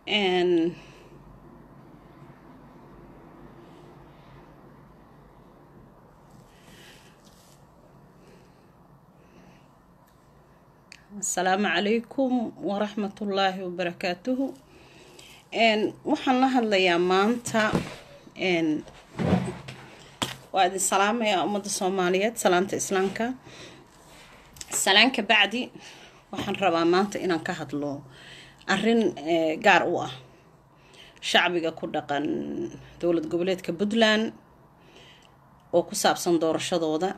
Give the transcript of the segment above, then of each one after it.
And asalaamu calaykum waraxmatullaahi wabarakaatuhu waxaan la hadlayaa maanta waa idin salaamayaa ummadda soomaaliyeed salaanta islaamka salaanka bacdi waxaan rabaa maanta inaan ka hadlo arin gaar u ah shacbiga ku dhaqan dowlad goboleedka puntland oo ku saabsan doorashadooda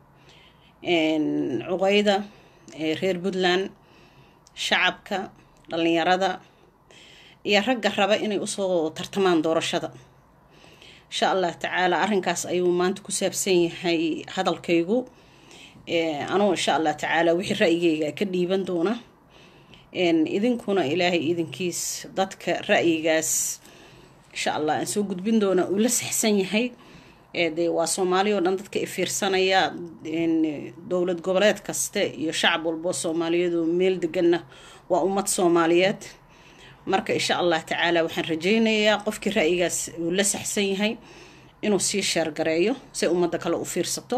cuqeyda reer puntland shacabka dhalinyarada iyo ragga raba inay usoo tartamaan doorashada insha allah tacaala arrinkaas ayuu maanta ku saabsan yahay hadalkaygu anugu insha allah tacaala wixii ra'yigayga ka dhiiban doona idinkuna ilaahay idinkiis dadka ra'yigaas insha allah aan soo gudbin doona uu la saxsan yahay dee waa soomaali oo dhan dadka ifiirsanaya dowlad goboleed kaste iyo shacab walbo soomaaliyeed oo meel deganna waa ummad soomaaliyeed marka insha allah tacaala waxaan rajeynayaa qofkii ra'yigaas uu la saxsan yahay inuu sii sheergareeyo si ummadda kale u fiirsato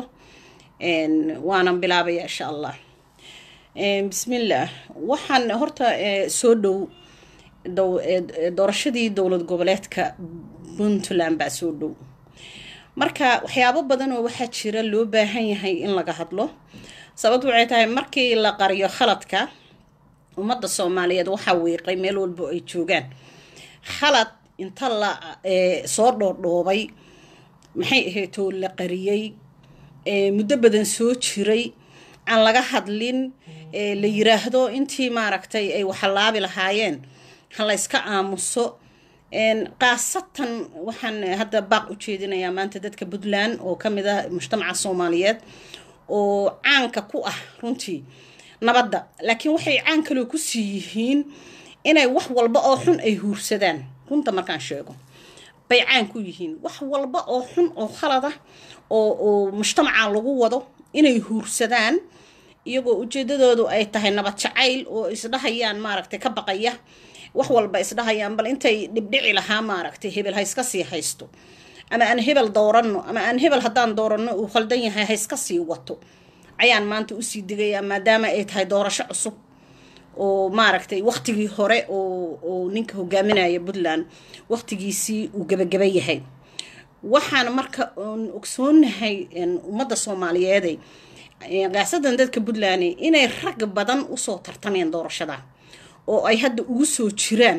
waanan bilaabaya insha allah bismillaah waxaan horta soo dhow doorashadii dowlad goboleedka puntland baa soo dhow marka waxyaabo badan oo waxaa jira loo baahan yahay in laga hadlo sababtu waxay tahay markii la qariyo khaladka ummadda soomaaliyeed waxaa wiiqay meel walbo ay joogaan khalad inta la soo dhoodhoobay maxay ahaydoo la qariyey muddo badan soo jiray aan laga hadlin la yiraahdo intii maaragtay ay waxalaabi lahaayeen ha la yska aamuso khaasatan waxaan hadda baaq u jeedinayaa maanta dadka puntland oo ka mid ah mujtamaca soomaaliyeed oo caanka ku ah runtii nabadda laakiin waxay caan kaloo kusii yihiin inay wax walba oo xun ay huursadaan runta markaan sheego bay caan ku yihiin wax walba oo xun oo khalad ah oo oo mujtamaca lagu wado inay huursadaan iyagoo ujeedadoodu ay tahay nabad jacayl oo isdhahayaan maaragtay ka baqaya wax walba isdhahayaan bal intay dhibdhici lahaa maaragtay hebel ha iska sii haysto ama aan hebel dooranno ama aan hebel haddaan dooranno uu khaldan yahay ha iska sii wato ayaan maanta usii digayaa maadaama ay tahay doorasho cusub oo maaragtay waktigii hore oo ninka hogaaminaya puntland waktigiisii uu gebagaba yahay waxaan marka ogsoonahay ummadda soomaaliyeeday qaasadan dadka puntland inay rag badan usoo tartameen doorashada oo ay hadda ugu soo jiraan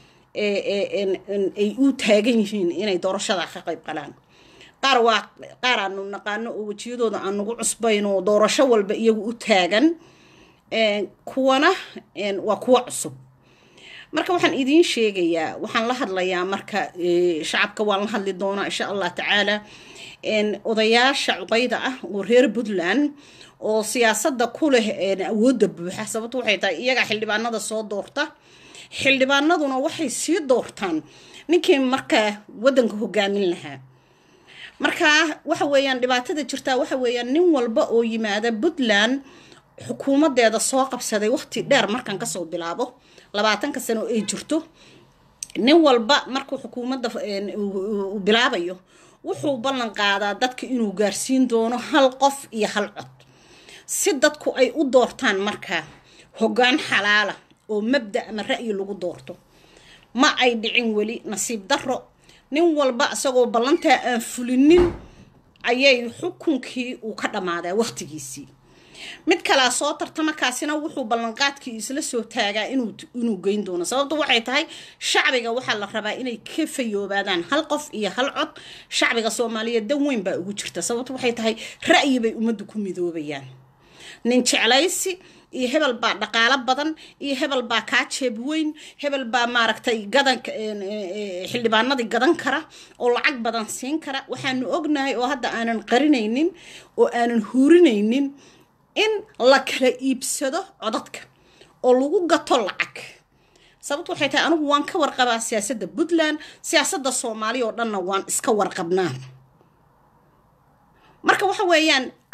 ay u taagan yihiin inay doorashada ka qayb qalaan qaar waa qaar aanu naqaano oo wejiyadooda aan nagu cusbayn oo doorasho walba iyagu u taagan kuwana waa kuwo cusub marka waxaan idiin sheegayaa waxaan la hadlayaa marka shacabka waan la hadli doonaa insha allah tacaala odayaasha cuqayda ah oo reer puntland oo siyaasadda ku leh awoodda buuxa sababto waxay tahay iyagaa xildhibaanada soo doorta xildhibaanaduna waxay sii doortaan ninkii markaa waddanka hogaamin lahaa markaa waxa weeyaan dhibaatada jirtaa waxa weeyaan nin walba oo yimaada puntland xukuumadeeda soo qabsaday waqti dheer markaan kasoo bilaabo labaatanka sano ay jirto nin walba markuu xukuumadda uu bilaabayo wuxuu ballan qaadaa dadka inuu gaarsiin doono hal qof iyo hal cod si dadku ay u doortaan markaa hoggaan xalaala oo mabda ama ra'yi lagu doorto ma ay dhicin weli nasiib darro nin walba isagoo ballantaa aan fulinin ayay xukunkii uu ka dhammaadaa waqtigiisii mid kalaa soo tartama kaasina wuxuu ballanqaadkii isla soo taagaa inuu geyn doono sababtu waxay tahay shacbiga waxaa la rabaa inay ka fayoobaadaan hal qof iyo hal cod shacbiga soomaaliyeed dan weyn baa ugu jirta sababtu waxay tahay ra'yi bay ummaddu ku midoobayaan nin jeclaysi iyo hebel baa dhaqaalo badan iyo hebel baa kaa jeeb weyn hebel baa maaragtay gadan xildhibaanadii gadan kara oo lacag badan siin kara waxaanu ognahay oo hadda aanan qarinaynin oo aanan huurinaynin in la kala iibsado codadka oo lagu gato lacag sababtu waxay tahay anigu waan ka warqabaa siyaasadda puntland siyaasadda soomaaliya oo dhanna waan iska warqabnaa marka waxa weeyaan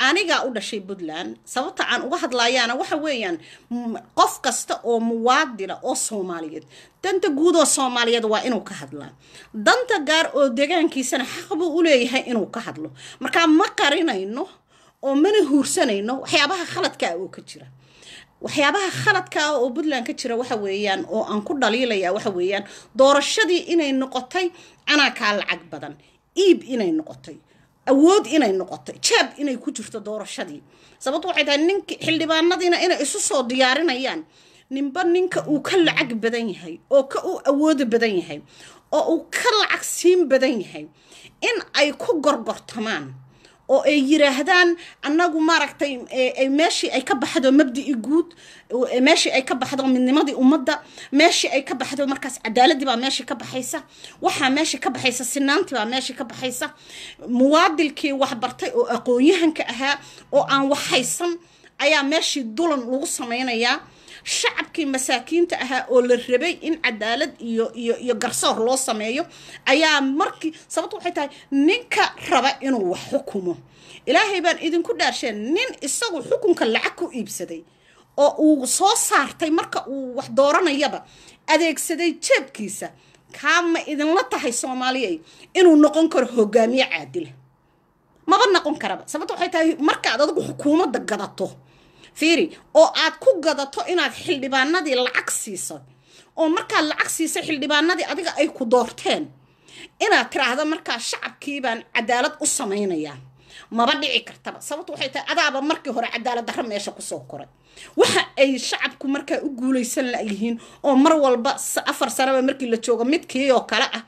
anigaa u dhashay puntland sababta aan uga hadlayaana waxa weeyaan qof kasta oo muwaadina oo soomaaliyeed danta guud oo soomaaliyeed waa inuu ka hadlaa danta gaar oo degaankiisana xaq buu u leeyahay inuu ka hadlo markaa ma qarinayno oo mana huursanayno waxyaabaha khaladkaa oo ka jira waxyaabaha khaladkaa oo puntland ka jira waxa weeyaan oo aan ku dhaliilaya waxa weeyaan doorashadii inay noqotay anaakaa lacag badan iib inay noqotay awood inay noqotay jaab inay ku jirto doorashadii sababto waxay tahay ninki xildhibaanadiina inay isu soo diyaarinayaan ninba ninka uu ka lacag badan yahay oo ka u awooda badan yahay oo uu ka lacag siin badan yahay in ay ku gorgortamaan oo ay yiraahdaan annagu maaragtay meeshii ay ka baxdo mabdi'i guud meeshii ay ka baxdo midnimadii ummadda meeshii ay ka baxdo markaas cadaaladii baa meeshii ka baxaysa waxaa meeshii ka baxaysa sinaantii baa meeshii ka baxaysa muwaadilkii waxbartay oo aqoon-yahanka ahaa oo aan wax haysan ayaa meeshii dulan lagu samaynayaa shacabkii masaakiinta ahaa oo la rabay in cadaalad iyo iyo iyo garsoor loo sameeyo ayaa markii sababto waxay tahay ninka raba inuu wax xukumo ilaahay baan idinku dhaarsheen nin isagu xukunka lacag ku iibsaday oo uu soo saartay marka uu wax dooranayaba adeegsaday jeebkiisa kaama idinla tahay soomaaliyay inuu noqon karo hogaamiye caadila maba noqon karaba sababto waxay tahay markaad adigu xukuumadda gadato fiiri oo aad ku gadato inaad xildhibaanadii lacag siiso oo markaad lacag siisay xildhibaanadii adiga ay ku doorteen inaad tiraahdo markaa shacabkii baan cadaalad u samaynayaa maba dhici kartaba sababto waxay tahay adaaba markii hore cadaalad darro meesha kusoo koray waxa ay shacabku markaa u guulaysan layihiin oo mar walba afar sanaba markii la joogo midkii oo kale ah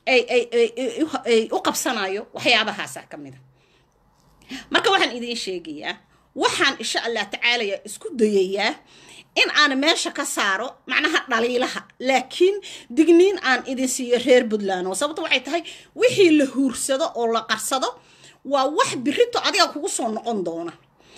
ay u qabsanayo waxyaabahaasaa ka mid a marka waxaan idiin sheegayaa waxaan insha allah tacaalaya isku dayayaa in aan meesha ka saaro macnaha dhaliilaha laakiin digniin aan idin siiyo reer puntland oo sababto waxay tahay wixii la huursado oo la qarsado waa wax birito adiga kugu soo noqon doona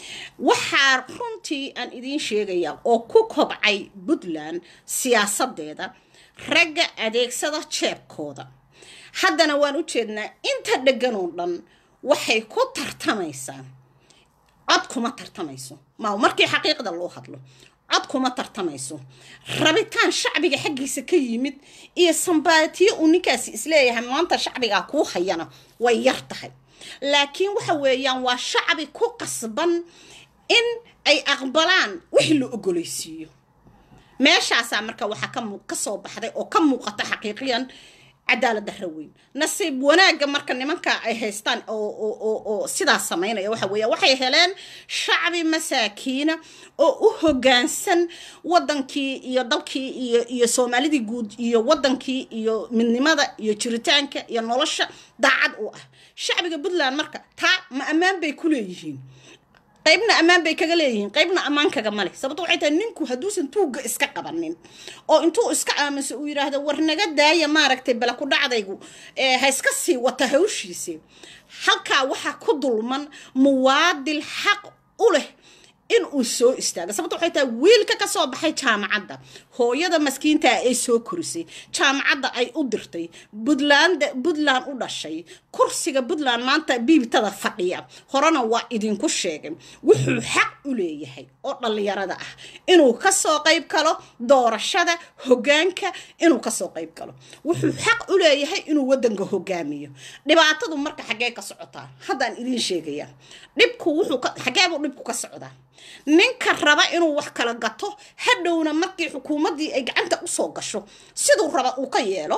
waxaa runtii aan idiin sheegayaa oo ku kobcay puntland siyaasadeeda ragga adeegsada jeebkooda haddana waan u jeednaa inta dheggan oo dhan waxay ku tartamaysaa cod kuma tartamayso maa markii xaqiiqda loo hadlo cod kuma tartamayso rabitaan shacbiga xaggiisa ka yimid iyo sambaatiyo uu ninkaasi isleeyahay maanta shacbigaa kuu hayana way yar tahay laakiin waxa weeyaan waa shacbi ku qasban in ay aqbalaan wixii la ogolaysiiyo meeshaasaa marka waxaa ka soo baxday oo ka muuqata xaqiiqiyan cadaalad darro weyn nasiib wanaagga marka nimanka ay haystaan oo sidaas samaynaya waxa weeya waxay heleen shacbi masaakiina oo u hoggaansan waddankii iyo dalkii iyo iyo soomaalidii guud iyo waddankii iyo midnimada iyo jiritaanka iyo nolosha daacad u ah shacbiga puntland marka taa ma ammaan bay ku leeyihiin qaybna ammaan bay kaga leeyihiin qaybna ammaan kaga male sababto waxay tahay ninku hadduusan tuugga iska qabanin oo intuu iska aamuso uu yidhaahdo war naga daaya maaragtay bala ku dhacdaygu ha iska sii wata hawshiisi halkaa waxaa ku dulman muwaadil xaq u leh in uu soo istaago sababto waxay tahay wiilka ka soo baxay jaamacadda hooyada maskiintaa ay soo korisay jaamacadda ay u dirtay puntland puntland u dhashay kursiga puntland maanta biibtada fadhiya horena waa idinku sheegay wuxuu xaq u leeyahay oo dhallinyarada ah inuu kasoo qayb galo doorashada hoggaanka inuu kasoo qayb galo wuxuu xaq u leeyahay inuu waddanka hogaamiyo dhibaatadu marka xaggee ka socotaa haddaan idiin sheegaya dhibku wuxuu xaggeebuu dhibku ka socdaa ninka raba inuu wax kala gato hadhowna markii xukuumaddii ay gacanta usoo gasho siduu raba uu ka yeelo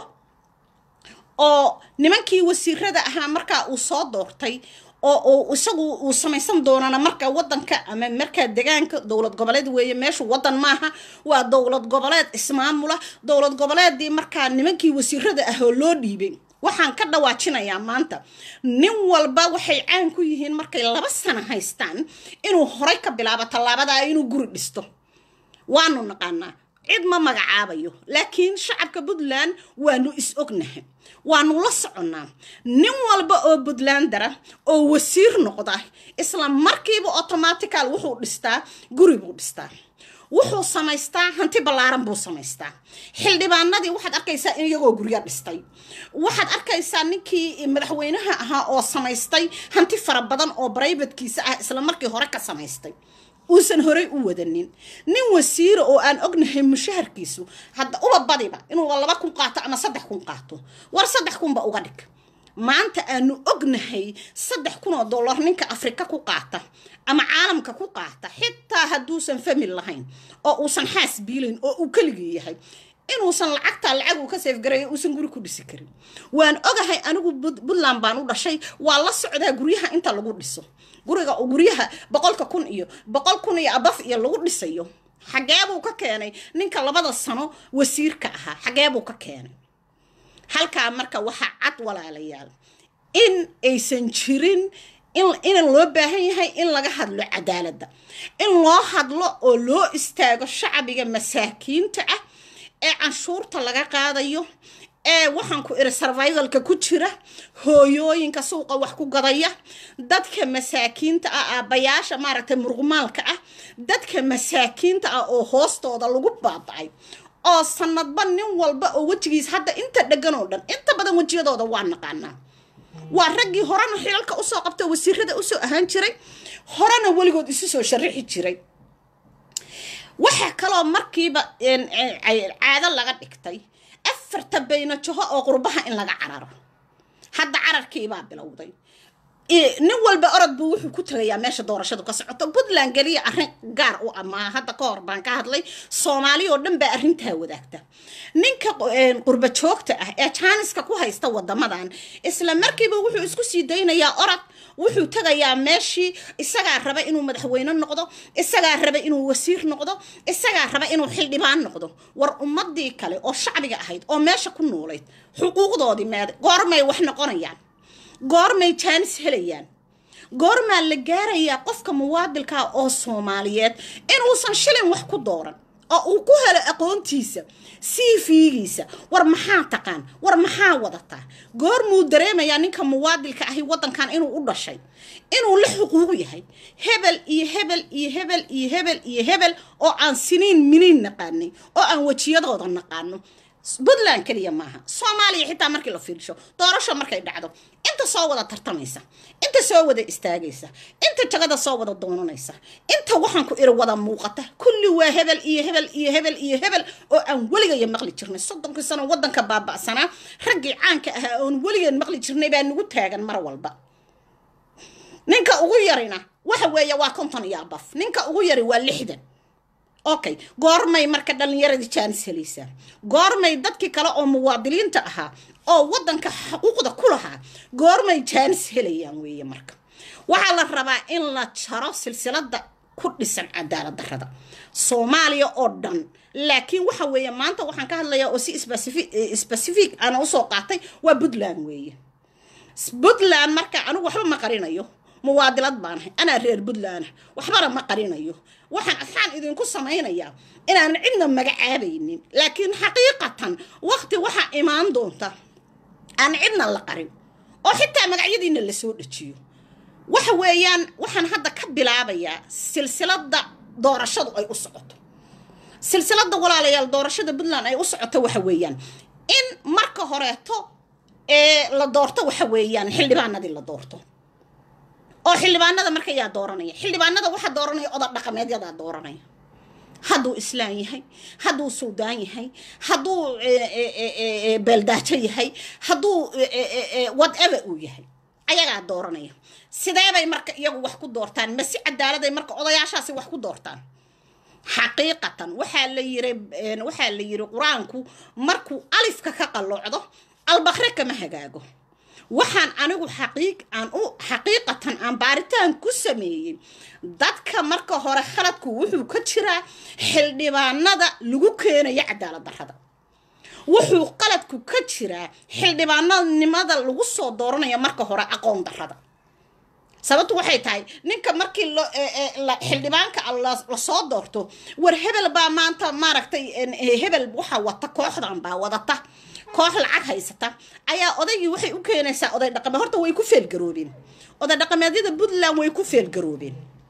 oo nimankii wasiirada ahaa markaa uu soo doortay oo isagu uu samaysan doonana marka wadanka ama markaa degaanka dowlad goboleed weeye meeshu wadan maaha waa dowlad goboleed ismaamula dowlad goboleedii markaa nimankii wasiirada ah oo loo dhiibay waxaan ka dhawaajinayaa maanta nin walba waxay caan ku yihiin markay laba sano haystaan inuu horay ka bilaabo tallaabadaa inuu guri dhisto waanu naqaanaa cid ma magacaabayo laakiin shacabka puntland waanu is ognahay waanu la soconnaa nin walba oo puntlandara oo wasiir noqda isla markiiba automatical wuxuu dhistaa guri buu dhistaa wuxuu samaystaa hanti ballaaran buu samaystaa xildhibaanadii waxaad arkaysaa in iyagoo guryo dhistay waxaad arkaysaa ninkii madaxweynaha ahaa oo samaystay hanti fara badan oo brivatkiisa ah isla markii hore ka samaystay uusan horey u wadanin nin wasiira oo aan ognahay mushaharkiisu hadda uba badiba inuu laba kun qaato ama saddex kun qaato war saddex kunba uga dhig maanta aanu ognahay saddex kun oo dollar ninka afrika ku qaata ama caalamka ku qaata xitaa hadduusan famil lahayn oo uusan xaas biilayn oo uu keligii yahay inuusan lacagtaa lacag uu ka seefgareeyo uusan guri ku dhisi karin waan ogahay anigu puntland baan u dhashay waa la socdaa guryaha inta lagu dhiso guriga guryaha boqolka kun iyo boqol kun iyo abaf iyo lagu dhisayo xageebuu ka keenay ninka labada sano wasiirka ahaa xageebuu ka keenay halkaa marka waxaa cad walaalayaal in aysan jirin in loo baahan yahay in laga hadlo cadaaladda in loo hadlo oo loo istaago shacbiga masaakiinta ah ee canshuurta laga qaadayo ee waxaan ku iri survivalka ku jira hooyooyinka suuqa wax ku gadaya dadka masaakiinta ah aabbayaasha maaragtay muruqmaalka ah dadka masaakiinta ah oo hoostooda lagu baabacay oo sanadba nin walba oo wejigiis hadda inta dhegan oo dhan inta badan wejiyadooda waa naqaanaa waa raggii horena xilalka usoo qabta wasiirada usoo ahaan jiray horena weligood isu soo sharixi jiray waxaa kaloo markiiba caado laga dhigtay afarta baynajaho oo qurbaha in laga cararo hadda cararkiibaa bilowday nin walba orod buu wuxuu ku tagayaa meesha doorashadu ka socoto puntland geliya arrin gaar u amaa hadda ka hor baan ka hadlay soomaali oo dhan baa arrintaa wadaagta ninka qurba joogta ah ee jaaniska ku haysta wadamadan isla markiiba wuxuu isku sii daynayaa orod wuxuu tagayaa meeshii isagaa raba inuu madaxweyne noqdo isagaa raba inuu wasiir noqdo isagaa raba inuu xildhibaan noqdo war ummadii kale oo shacbiga ahayd oo meesha ku noolayd xuquuqdoodii meeda goormay wax noqonayaan goormay jaanis helayaan goormaa la gaarayaa qofka muwaadilkaa oo soomaaliyeed inuusan shilin wax ku dooran oo uu ku helo aqoontiisa siifiigiisa war maxaa taqaan war maxaa wadataa goormuu dareemayaa ninka muwaadilka ahi waddankan inuu u dhashay inuu la xuquuq yahay hebel iyo hebel iyo hebel iyo hebel iyo hebel oo aan siniin miniin naqaanay oo aan wejiyadooda naqaano puntland keliya maaha soomaaliya xitaa markii la fiirsho doorasho markay dhacdo inta soo wada tartamaysa inta soo wada istaagaysa inta jagada soo wada doonanaysa inta waxaan ku iri wada muuqata kulli waa hebel iyo hebel iyo hebel iyo hebel oo aan weligaya maqli jirnay soddonkii sano waddanka baaba'sanaa raggii caanka ahaa oon weligeen maqli jirnay baa nagu taagan mar walba ninka ugu yarina waxa weeye waa konton iyo abaf ninka ugu yari waa lixdan okay goormay marka dhallinyaradii jaanis helaysaa goormay dadkii kale oo muwaadiliinta ahaa oo waddanka xuquuqda ku lahaa goormay jaanis helayaan weeye marka waxaa la rabaa in la jaro silsilada ku dhisan cadaalad darrada soomaaliya oo dhan laakiin waxa weeye maanta waxaan ka hadlayaa oo si specific ana usoo qaatay waa puntland weeye puntland marka anigu waxba ma qarinayo muwaadilad baanahay anaa reer puntland waxbana ma qarinayo waxaan afaan idinku samaynayaa inaanan cidna magacaabaynin laakiin xaqiiqatan waqti waxaa imaan doonta aan cidna la qarin oo xitaa magacyadiina lasoo dhajiyo waxa weeyaan waxaan hadda ka bilaabayaa silsilada doorashadu ay u socoto silsilada walaalayaal doorashada puntland ay u socoto waxa weeyaan in marka horeeto ee la doorto waxa weeyaan xildhibaanadii la doorto oo xildhibaanada marka yaa dooranaya xildhibaanada waxaa dooranaya oda dhaqameedyadaa dooranaya hadduu islaan yahay hadduu suudaan yahay hadduu beeldaajo yahay hadduu whatever uu yahay ayagaa dooranaya sideebay marka iyagu wax ku doortaan masi cadaaladay marka odayaashaasi wax ku doortaan xaqiiqatan waxaa la yiri waxaa la yiri qur-aanku markuu alifka ka qalloocdo albakre kama hagaago waxaan anigu xaqiiq aan u xaqiiqatan aan baaritaan ku sameeyey dadka marka hore khaladku wuxuu ka jiraa xildhibaanada lagu keenayo cadaalad darrada wuxuu qaladku ka jiraa xildhibaananimada lagu soo dooranayo marka hore aqoon darrada sababtu waxay tahay ninka markii xildhibaanka lasoo doorto war hebel baa maanta maaragtay hebel waxaa wata kooxdan baa wadata koox lacag haysata ayaa odaygii waxay u keenaysaa oday dhaqameed horta way ku feelgaroobeen oday dhaqameedyada puntland way ku feelgaroobeen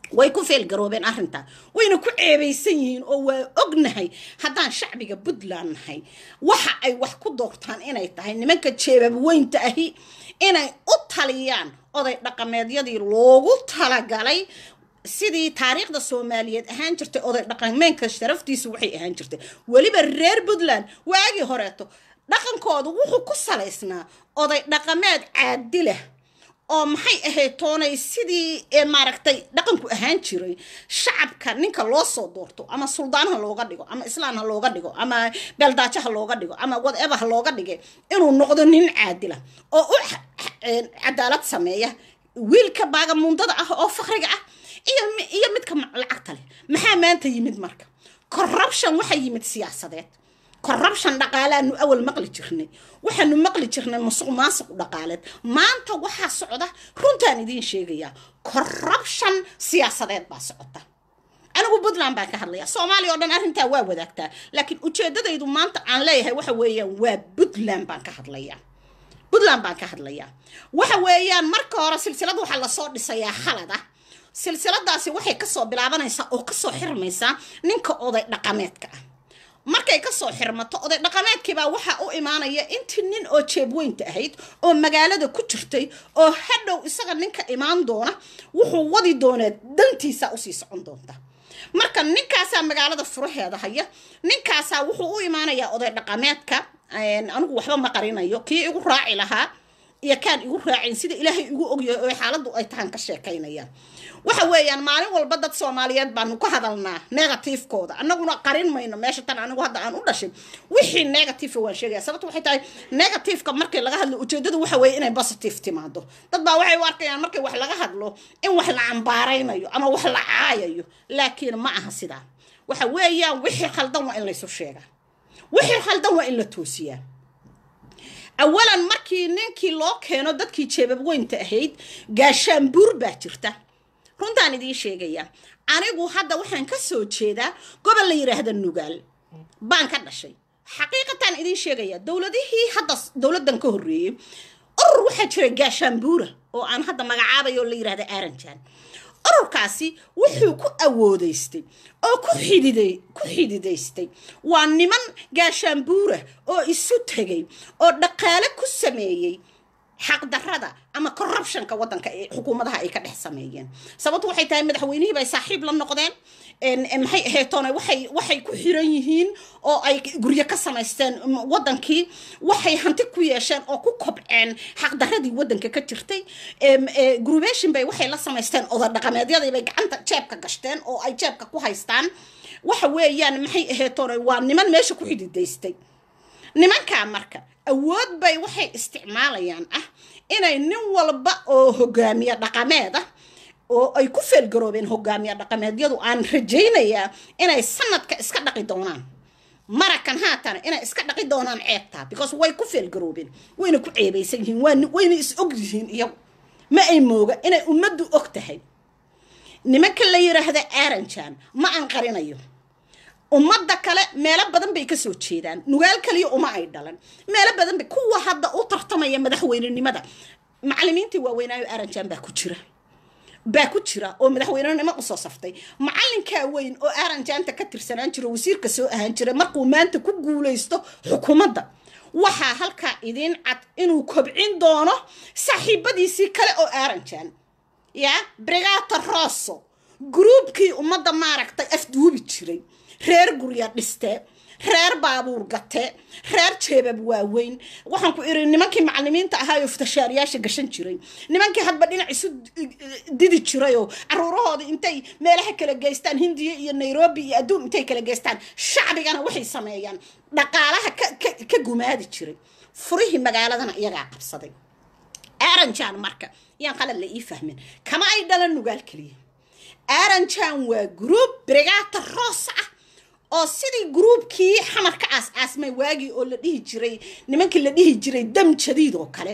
way ku feelgaroobeen arrintaa wayna ku ceebaysan yihiin oo waa ognahay haddaan shacbiga puntland nahay waxa ay wax ku doortaan inay tahay nimanka jeebab weynta ahi inay u taliyaan oday dhaqameedyadii loogu talagalay sidii taariikhda soomaaliyeed ahaan jirtay oday dhaqameenka sharaftiisu waxay ahaan jirtay weliba reer puntland waagii horeeto dhaqankoodu wuxuu ku salaysnaa oday dhaqameed caadilah oo maxay ahayd toonay sidii maaragtay dhaqanku ahaan jiray shacabka ninka loo soo doorto ama suldaan ha looga dhigo ama islaan ha looga dhigo ama beeldaajo ha looga dhigo ama whatever ha looga dhigay inuu noqdo nin caadila oo u cadaalad sameeya wiilka baagamundada ah oo fakriga ah iyo midka lacagta leh maxaa maanta yimid marka corruption waxaa yimid siyaasadeed corruption dhaqaalaanu awal maqli jirnay waxaanu maqli jirnay musuq maasuq dhaqaaleed maanta waxaa socda runtaan idiin sheegayaa corruption siyaasadeed baa socota anigu puntland baan ka hadlaya soomaaliya oo dhan arrintaa waa wadaagtaa laakiin ujeedadaydu maanta aan leeyahay waxa weeyaan waa puntland baan ka hadlayaa puntland baan ka hadlayaa waxa weeyaan marka hore silsilad waxaa lasoo dhisayaa khalada silsiladaasi waxay kasoo bilaabanaysaa oo kasoo xirmaysaa ninka oday dhaqameedka ah markay kasoo xirmato oday dhaqameedkiibaa waxaa u imaanaya intii nin oo jeebweynta ahayd oo magaalada ku jirtay oo hadhow isaga ninka imaan doona wuxuu wadi doonaa dantiisa usii socon doonta marka ninkaasaa magaalada furaheeda haya ninkaasaa wuxuu u imaanayaa oday dhaqameedka anigu waxba ma qarinayo kii igu raaci lahaa iyo kaan igu raacin sida ilaahay igu ogyahay oo xaaladdu ay tahan ka sheekaynayaan waxa weeyaan maalin walba dad soomaaliyeed baanu ka hadalnaa negatifekooda annaguna qarin mayno meesha tan anigu hadda aan u dhashin wixii negative waan sheegaya sababta waxay tahay negativeka markii laga hadlo ujeedadu waxa weeye inay positive timaado dad baa waxay u arkayaan markii wax laga hadlo in wax la cambaaraynayo ama wax la caayayo laakiin ma aha sidaa waxa weeyaan wixii khaldan waa in laysu sheegaa wixii khaldan waa in la toosiyaa awalan markii ninkii loo keeno dadkii jeebab weynta ahayd gaashaanbuur baa jirta runtaan idiin sheegaya anigu hadda waxaan ka soo jeedaa gobol la yidhaahda nugaal baan ka dhashay xaqiiqataan idiin sheegaya dowladihii hadda dowladdan ka horreeyey urur waxaa jira gaashaanbuura oo aan hadda magacaabayo la yidhahda aaranjaan ururkaasi wuxuu ku awoodaystay oo ku xididay ku xididaystay waa niman gaashaanbuura oo isu tegay oo dhaqaale ku sameeyey xaqdarrada ama corruptionka waddanka ee xukuumadaha ay ka dhex sameeyeen sababtu waxay tahay madaxweynihii bay saaxiib la noqdeen maxay aheetoona waxay waxay ku xiran yihiin oo ay guryo ka samaysteen waddankii waxay hanti ku yeesheen oo ku kobceen xaqdarradii waddanka ka jirtay grubation bay waxay la samaysteen oda dhaqameedyadii bay gacanta jeebka gashteen oo ay jeebka ku haystaan waxa weeyaan maxay aheetoona waa niman meesha ku xididaystay nimankaa marka awood bay waxay isticmaalayaan ah inay nin walba oo hogaamiye dhaqameed ah oo ay ku feelgaroobeen hogaamiye dhaqameedyadu aan rajaynayaa inay sanadka iska dhaqi doonaan marakan haatana inay iska dhaqi doonaan ceebtaa because way ku feelgaroobeen wayna ku ceebaysan yihiin wayna is og yihiin iyagu ma ay mooga inay ummaddu og tahay nimanka la yidhaahda aaranjan ma aan qarinayo ummadda kale meelo badan bay kasoo jeedaan nugaal kaliya uma ay dhalan meelo badan bay kuwa hadda u tartamaya madaxweynenimada macalimiintii waaweynaayo aaranjan baa ku jira baa ku jira oo madaxweynenimo usoo saftay macalinkaa weyn oo aaranjaanta ka tirsanaan jiro wasiirka soo ahaan jira markuu maanta ku guulaysto xukuumadda waxaa halkaa idiin cad inuu kobcin doono saaxiibadiisii kale oo aaranjan ya brigata rosso gruubkii ummadda maaragtay afduubi jiray reer gurya dhiste reer baabuur gate reer jeebab waaweyn waxaan ku iri nimankii macalimiinta ahaayoo futashaariyaasha gashan jiray nimankii hadba dhinac isu didi jirayoo caruurahooda intay meelaha kala geystaan hindiya iyo nairobi iyo adduun intay kala geystaan shacbigana waxay sameeyaan dhaqaalaha ka gumaadi jiray furihii magaaladana iyagaa qabsaday aaranjan marka yaan qalad la ii fahmin kama ay dhalan nugaal keliya aaranjan waa gruub brigata roos ah oo sidii gruubkii xamar ka aas aasmay waagii oo la dhihi jiray nimankii la dhihi jiray dam jadiid oo kale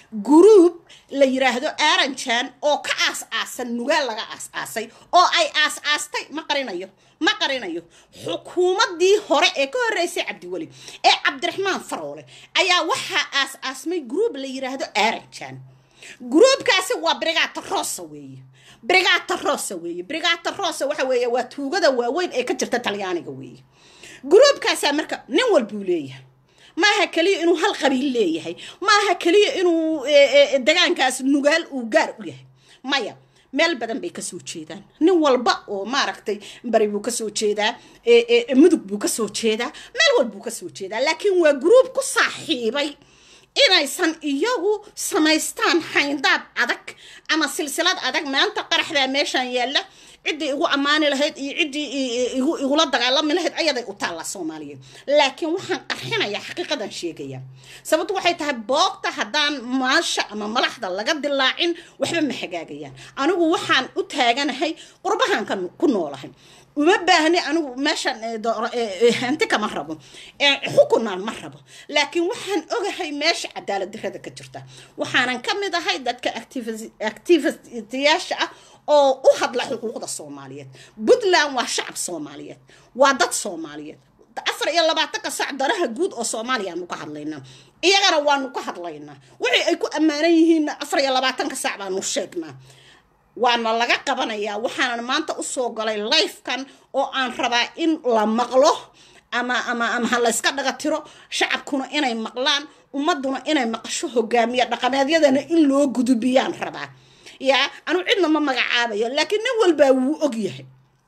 gruub la yiraahdo aaranjan oo ka aas aasan nugaal laga aas aasay oo ay aas aastay ma qarinayo ma qarinayo xukuumaddii hore ee ka horreysay cabdiweli ee cabdiraxmaan faroole ayaa waxaa aas aasmay gruub la yiraahdo aaranjan gruubkaasi waa brigata rosa weeye brigata rosa weeye brigata rosa waxa weeye waa tuugada waaweyn ee ka jirta talyaaniga weeye gruubkaasaa marka nin walbuu leeyahay maaha keliya inuu hal qabiil leeyahay maaha keliya inuu degaankaas nugaal uu gaar u yahay maya meel badan bay kasoo jeedaan nin walba oo maaragtay bari buu kasoo jeedaa mudug buu kasoo jeedaa meel walbuu kasoo jeedaa laakiin waa gruub ku saaxiibay inaysan iyagu samaystaan xayndaab adag ama silsilad adag maanta qaraxdaa meeshaan yaalla ciddii igu ammaani lahayd iyo ciddii igula dagaalami lahayd ayaday u taalla soomaaliyeed laakiin waxaan qarxinayaa xaqiiqadan sheegaya sababtu waxay tahay boogta haddaan maasha ama malaxda laga dilaacin waxba ma hagaagayaan anigu waxaan u taaganahay qurbahan ku noolahay uma baahni anigu meeshan hanti kama rabo xukunaan ma rabo laakiin waxaan ogahay meesha cadaalad darada ka jirta waxaanan ka mid ahay dadka activistiyaasha ah oo u hadla xuquuqda soomaaliyeed puntland waa shacab soomaaliyeed waa dad soomaaliyeed afar iyo labaatanka sac danaha guud oo soomaaliyaanu ka hadlaynaa iyagana waanu ka hadlaynaa wixii ay ku ammaanan yihiinna afar iyo labaatanka sac baanu sheegnaa waana laga qabanayaa waxaanan maanta usoo galay lifekan oo aan rabaa in la maqlo ama ama ama ha layska dhaga tiro shacabkuna inay maqlaan ummaduna inay maqasho hogaamiya dhaqameedyadana in loo gudubiyaan rabaa yaa anu cidna ma magacaabayo laakiin nin walbaa wuu og yahay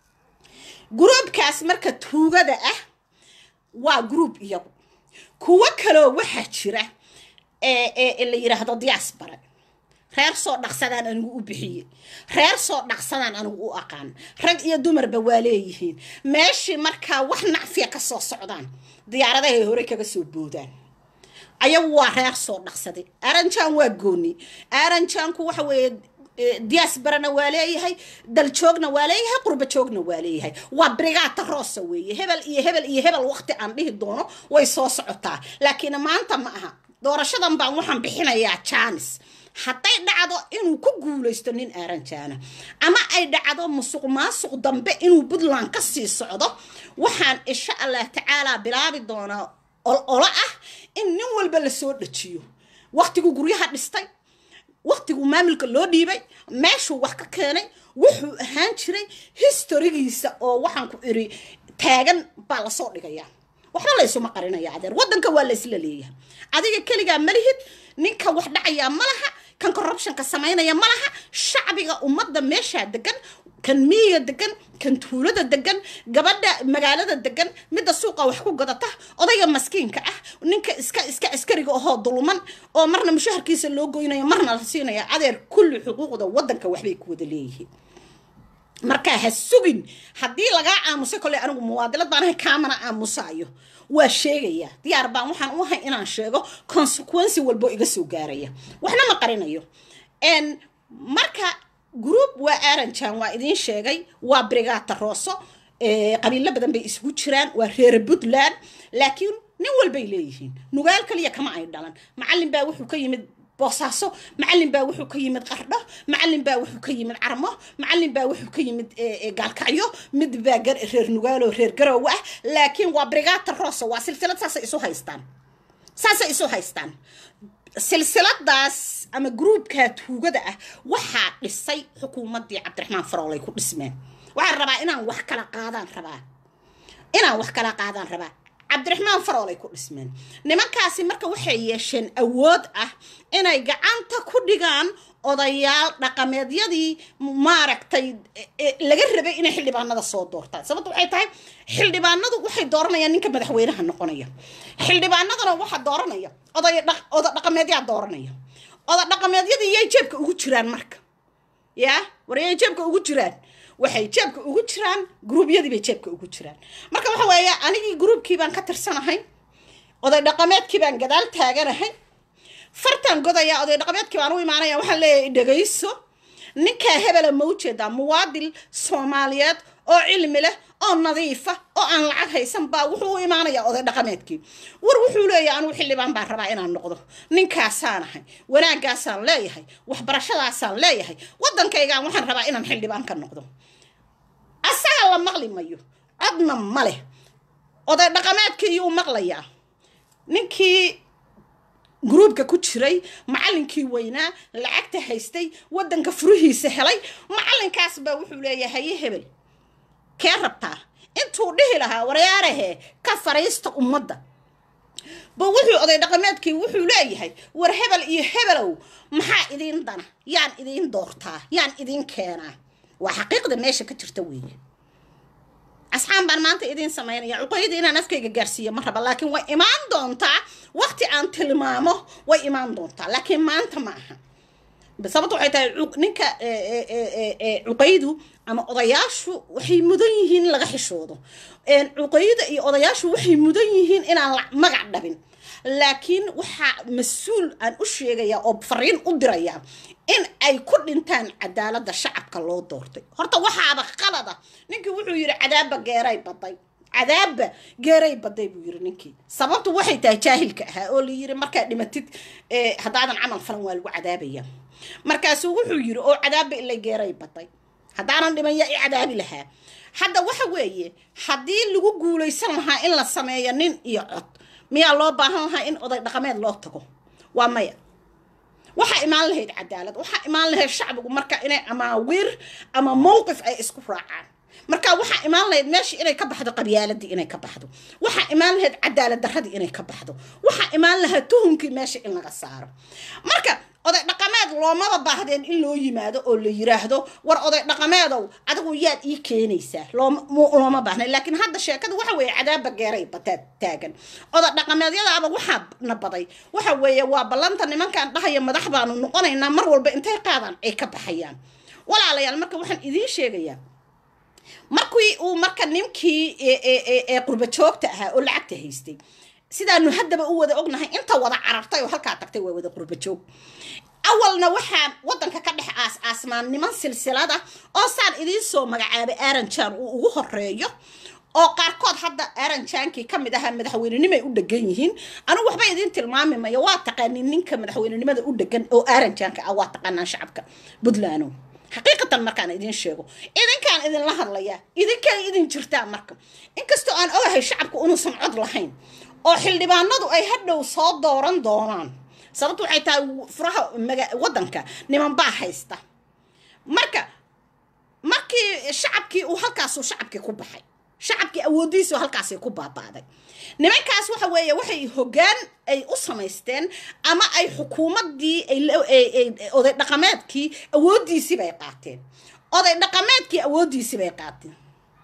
gruubkaas marka tuugada ah waa gruub iyagu kuwo kaloo waxaa jira ee la yidhaahdo diaspora reer soo dhaqsadaan anigu u bixiyey reer soo dhaqsadaan anigu u aqaan rag iyo dumarba waa leeyihiin meeshii markaa wax nacfiya ka soo socdaan diyaaradahay hore kaga soo boodaan ayagu waa reer soo dhaqsaday aranjaan waa gooni aranjaanku waxa weeye diasbarana waa leeyahay daljoogna waa leeyahay qurba joogna waa leeyahay waa brigata rosa weeye hebel iyo hebel iyo hebel waqti aan dhihi doono way soo socotaa laakiin maanta ma aha doorashadan baan waxaan bixinayaa jaanis hadday dhacdo inuu ku guulaysto nin aaranjaana ama ay dhacdo musuq maasuq dambe inuu puntland ka sii socdo waxaan insha allah tacaalaa bilaabi doonaa olo ah in nin walba lasoo dhajiyo waqtiguu guryaha dhistay waqtiguu maamulka loo dhiibay meeshuu wax ka keenay wuxuu ahaan jiray historigiisa oo waxaan ku iri taagan baa lasoo dhigayaa waxba laysuma qarinaya adeer waddanka waa laysla leeyahay adiga keligaa malihid ninka wax dhacayaa ma laha kan corruptionka samaynaya ma laha shacbiga ummadda meeshaa degan kan miyiga degan kan tuulada degan gabadha magaalada degan midda suuqa wax ku gadata odayga maskiinka ah ninka iska iska askariga ahoo dulman oo marna mushaharkiisa loo goynayo marna la siinaya adeer kulli xuquuqda waddanka waxbay ku wada leeyihiin markaa ha sugin haddii lagaa aamusay kolley anigu muwaadilad baan ahay kaamana aamusaayo waa sheegaya diyaar baan waxaan u ahay inaan sheego consequency walbo iga soo gaaraya waxna ma qarinayo marka group waa aranjan waa idiin sheegay waa brigata roso qabiilo badan bay isugu jiraan waa reer puntland laakiin nin walbay leeyihiin nugaal kaliya kama ay dhalan macalin baa wuxuu ka yimid boosaaso macalin baa wuxuu ka yimid qardho macalin baa wuxuu ka yimid carmo macalin baa wuxuu ka yimid gaalkacyo mid baa reer nugaalo reer garowe ah laakiin waa brigata rosa waa silsilad saasay isu haystaan saasay isu haystaan silsiladaas ama gruubka tuugada ah waxaa dhisay xukuumaddii cabdiraxmaan faroolay ku dhismeen waxaan rabaa inaan wax kala qaadaan rabaa inaan wax kala qaadaan rabaa cabdiraxmaan faroolay ku dhismeen nimankaasi marka waxay yeesheen awood ah inay gacanta ku dhigaan odayaal dhaqameedyadii maaragtay laga rabay inay xildhibaanada soo doortaan sababta waxay tahay xildhibaanadu waxay dooranayaan ninka madaxweynaha noqonaya xildhibaanadana waxaa dooranaya oday oda dhaqameedyaa dooranaya oda dhaqameedyadii yay jeebka ugu jiraan marka yaa war yay jeebka ugu jiraan waxay jeebka ugu jiraan gruubyadii bay jeebka ugu jiraan marka waxa weeye anigii gruubkii baan ka tirsanahay oday dhaqameedkii baan gadaal taaganahay fartan godayaa oday dhaqameedkii baan u imaanaya waxaan leeyahay dhegayso ninkaa hebela ma ujeedaa muwaadil soomaaliyeed oo cilmi leh oo nadiifa oo aan lacag haysan baa wuxuu u imaanayaa oday dhaqameedkii war wuxuu leeyahay anugu xildhibaan baan rabaa inaan noqdo ninkaasaan ahay wanaaggaasaan leeyahay waxbarashadaasaan leeyahay waddankaygaan waxaan rabaa inaan xildhibaan ka noqdo asaga la maqli mayo codna ma leh oday dhaqameedkii yuu maqlayaa ninkii gruubka ku jiray macallinkii weynaa lacagta haystay waddanka furihiisa helay macallinkaas baa wuxuu leeyahay haye hebel kee rabtaa intuu dhihi lahaa waryaarahee ka fariista ummadda ba wuxuu oday dhaqameedkii wuxuu leeyahay war hebel iyo hebelow maxaa idiin dana yaan idiin doortaa yaan idiin keenaa waa xaqiiqda meesha ka jirta weeye asxaan baan maanta idiin samaynaya cuqoyadii inaan afkayga gaarsiiyo ma raba laakiin way imaan doontaa waqti aan tilmaamo way imaan doontaa laakiin maanta ma aha sababta waxay tahay ninka cuqaydu ama odayaashu waxay mudan yihiin in laga xishoodo cuqayda iyo odayaashu waxay mudan yihiin inaan magac dhabin laakiin waxaa mas-uul aan u sheegayaa oo fariin u dirayaa in ay ku dhintaan cadaaladda shacabka loo doortay horta waxaaba qalada ninkii wuxuu yidhi cadaabba geeray baday cadaabba geeray baday buu yidhi ninkii sababtu waxay tahay jaahilka ahaa oo la yidhi markaa dhimatid haddaadan camal falan waa lagu cadaabaya markaasuu wuxuu yidhi oo cadaabba ilay geeray baday haddaanan dhiman yaa i cadaabi lahaa hadda waxa weeye haddii lagu guulaysan lahaa in la sameeyo nin iyo cod miyaa loo baahan lahaa in oday dhaqameed loo tago waa maya waxaa imaan lahayd cadaalad waxaa imaan lahayd shacbigu marka inay amaawiir ama mowqif ay isku raacaan marka waxaa imaan lahayd meeshii inay ka baxdo qabyaaladii inay ka baxdo waxaa imaan lahayd cadaalad daradii inay ka baxdo waxaa imaan lahayd tuhunkii meesha in laga saaro marka oday dhaqameed loomaba baahdeen in loo yimaado oo la yiraahdo war oday dhaqameedow adigu yaad ii keenaysaa looma baahna laakiin hadda sheekada waxa weeye cadaabba geeray bataad taagan oday dhaqameedyadaaba waxaa na baday waxa weeye waa ballanta nimankan dhahaya madax baanu noqonaynaa mar walba intay qaadaan ay ka baxayaan walaalayaal marka waxaan idiin sheegayaa markii uu marka ninkii ee qurba joogta ahaa oo lacagta haystay sidaanu haddaba u wada ognahay inta wada carartay oo halkaa tagtay waa wada qurba joog awalna waxaa waddanka ka dhex aas aasmaan niman silsilada oo saan idiin soo magacaabay aranjan uu ugu horeeyo oo qaarkood hadda aranjankii ka mid ahaa madaxweynenimay u dhegan yihiin anigu waxba idiin tilmaami mayo waa taqaanin ninka madaxweynenimada u dhegan oo aranjanka ah waa taqaanaan shacabka puntland xaqiiqatan markaan idiin sheego idinkaan idinla hadlayaa idinkay idin jirtaa marka inkastoo aan ogahay shacabku inuusan cod lahayn oo xildhibaanadu ay hadhow soo dooran doonaan sababtu waxay tahay furaha waddanka niman baa haysta marka markii shacabkii uu halkaasuu shacabkii ku baxay shacabkii awooddiisu halkaasay ku baaba'day nimankaas waxa weeye waxay hoggaan ay u samaysteen ama ay xukuumaddii oday dhaqameedkii awooddiisii bay qaateen oday dhaqameedkii awooddiisii bay qaateen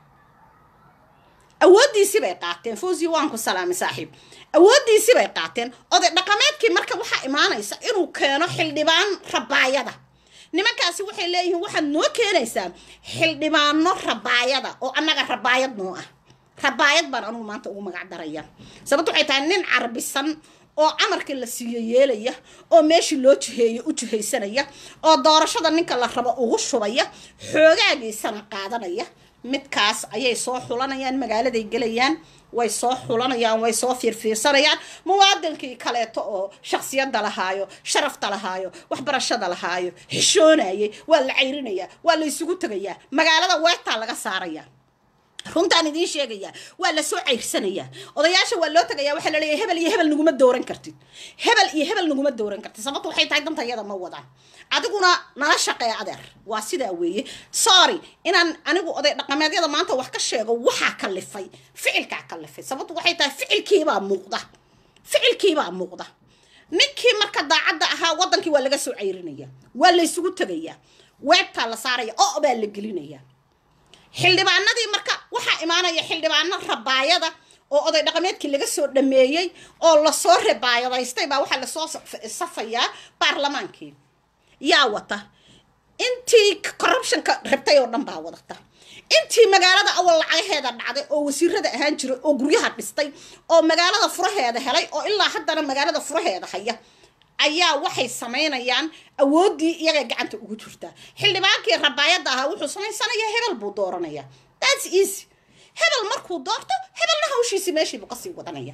awooddiisii bay qaateen fawzi waan ku salaamay saaxiib awooddiisii bay qaateen oday dhaqameedkii marka waxaa imaanaysa inuu keeno xildhibaan rabaayada nimankaasi waxay leeyihiin waxaad noo keenaysaa xildhibaano rabaayada oo annaga rabaayad noo ah rabaayad baan anugu maanta ugu magac daraya sababto waxay tahay nin carbisan oo camarkii la siiyo yeelaya oo meeshii loo jiheeyo u jihaysanaya oo doorashada ninka la rabo ugu shubaya xoogaagiisana qaadanaya midkaas ayay soo xulanayaan magaaladay gelayaan way soo xulanayaan way soo fiirfiirsanayaan muwaadinkii kaleeto oo shaksiyadda lahaayo sharafta lahaayo waxbarashada lahaayo xishoonayay waa la cayrinayaa waa la isugu tegayaa magaalada weertaa laga saaraya runtaan idiin sheegayaa waa lasoo cayrsanayaa odayaasha waa loo tagayaa waxaa la leeyahay hebel iyo hebel naguma dooran kartid hebel iyo hebel naguma dooran kartid sababtu waxay tahay dantayada ma wadaan adiguna nala shaqee adeer waa sidaa weeye sorry inaan anigu oday dhaqameedyada maanta wax ka sheego waxaa kalifay ficilkaa kalifay sababtu waxay tahay ficilkiibaa muuqda ficilkiibaa muuqda ninkii marka daacadda ahaa waddankii waa laga soo cayrinaya waa laysugu tegayaa weebtaa la saaraya oo baa la gelinaya xildhibaanadii marka waxaa imaanaya xildhibaano rabaayada oo oday dhaqameedkii laga soo dhameeyey oo lasoo rabaayadaystay baa waxaa lasoo safayaa baarlamaankii yaa wata intii corruptionka rabtay oo dhan baa wadata intii magaalada awal lacagaheeda dhacday oo wasiirada ahaan jiray oo guryaha dhistay oo magaalada furaheeda helay oo ilaa haddana magaalada furaheeda haya ayaa waxay samaynayaan awooddii iyagay gacanta ugu jirtaa xildhibaankii rabaayadda ahaa wuxuu samaysanayaa hebel buu dooranaya thats easy hebel markuu doorto hebelna hawshiisi meeshiibuu kasii wadanaya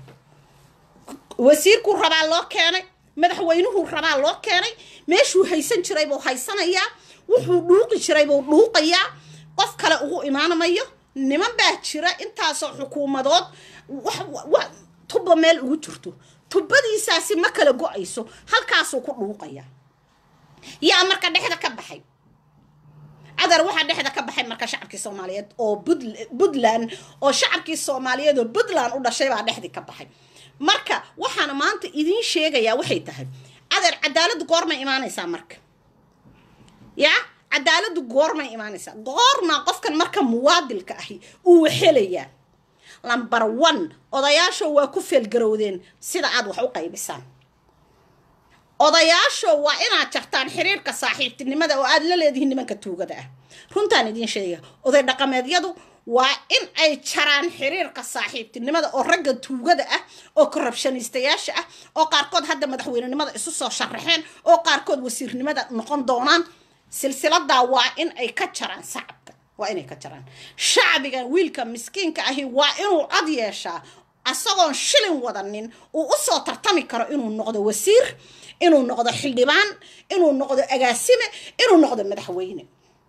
wasiirkuu rabaa loo keenay madaxweynuhuu rabaa loo keenay meeshuu haysan jiray buu haysanayaa wuxuu dhuuqi jiray buu dhuuqayaa qof kale ugu imaanamayo niman baa jira intaasoo xukuumadood tuba meel ugu jirto tubadiisaasi ma kala go-ayso halkaasuu ku dhuuqaya yaa marka dhexda ka baxay cadar waxaa dhexda ka baxay marka shacabkii soomaaliyeed oo puntland oo shacabkii soomaaliyeed oo puntland u dhashay baa dhexdii ka baxay marka waxaana maanta idiin sheegayaa waxay tahay cadar cadaaladdu goormay imaanaysaa marka yaa cadaaladdu goormay imaanaysaa goormaa qofkan marka muwaadilka ahi uu helayaa lamber one odayaasho waa ku feelgarowdeen sida aad wax u qaybisaan odayaasho waa inaad jartaan xiriirka saaxiibtinimada oo aad la leedihiin nimanka tuugada ah runtaan idiin sheega oday dhaqameedyadu waa in ay jaraan xiriirka saaxiibtinimada oo ragga tuugada ah oo korrabshaniistayaasha ah oo qaarkood hadda madaxweynenimada isu soo sharaxeen oo qaarkood wasiirnimada noqon doonaan silsiladaa waa in ay ka jaraan shacabka waa inay ka jaraan shacbigan wiilka miskiinka ahi waa inuu cod yeeshaa asagoon shilin wadanin uu usoo tartami karo inuu noqdo wasiir inuu noqdo xildhibaan inuu noqdo agaasime inuu noqdo madaxweyne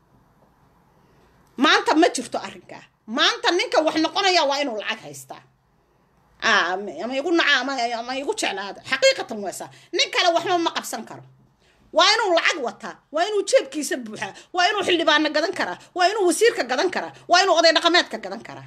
maanta ma jirto arrinkaa maanta ninka wax noqonaya waa inuu lacag haystaa ama igu naca ama igu jeclaada xaqiiqatan weesa nin kale waxba ma qabsan karo waa inuu lacag wataa waa inuu jeebkiisa buuxaa waa inuu xildhibaano gadan karaa waa inuu wasiirka gadan karaa waa inuu oday dhaqameedka gadan karaa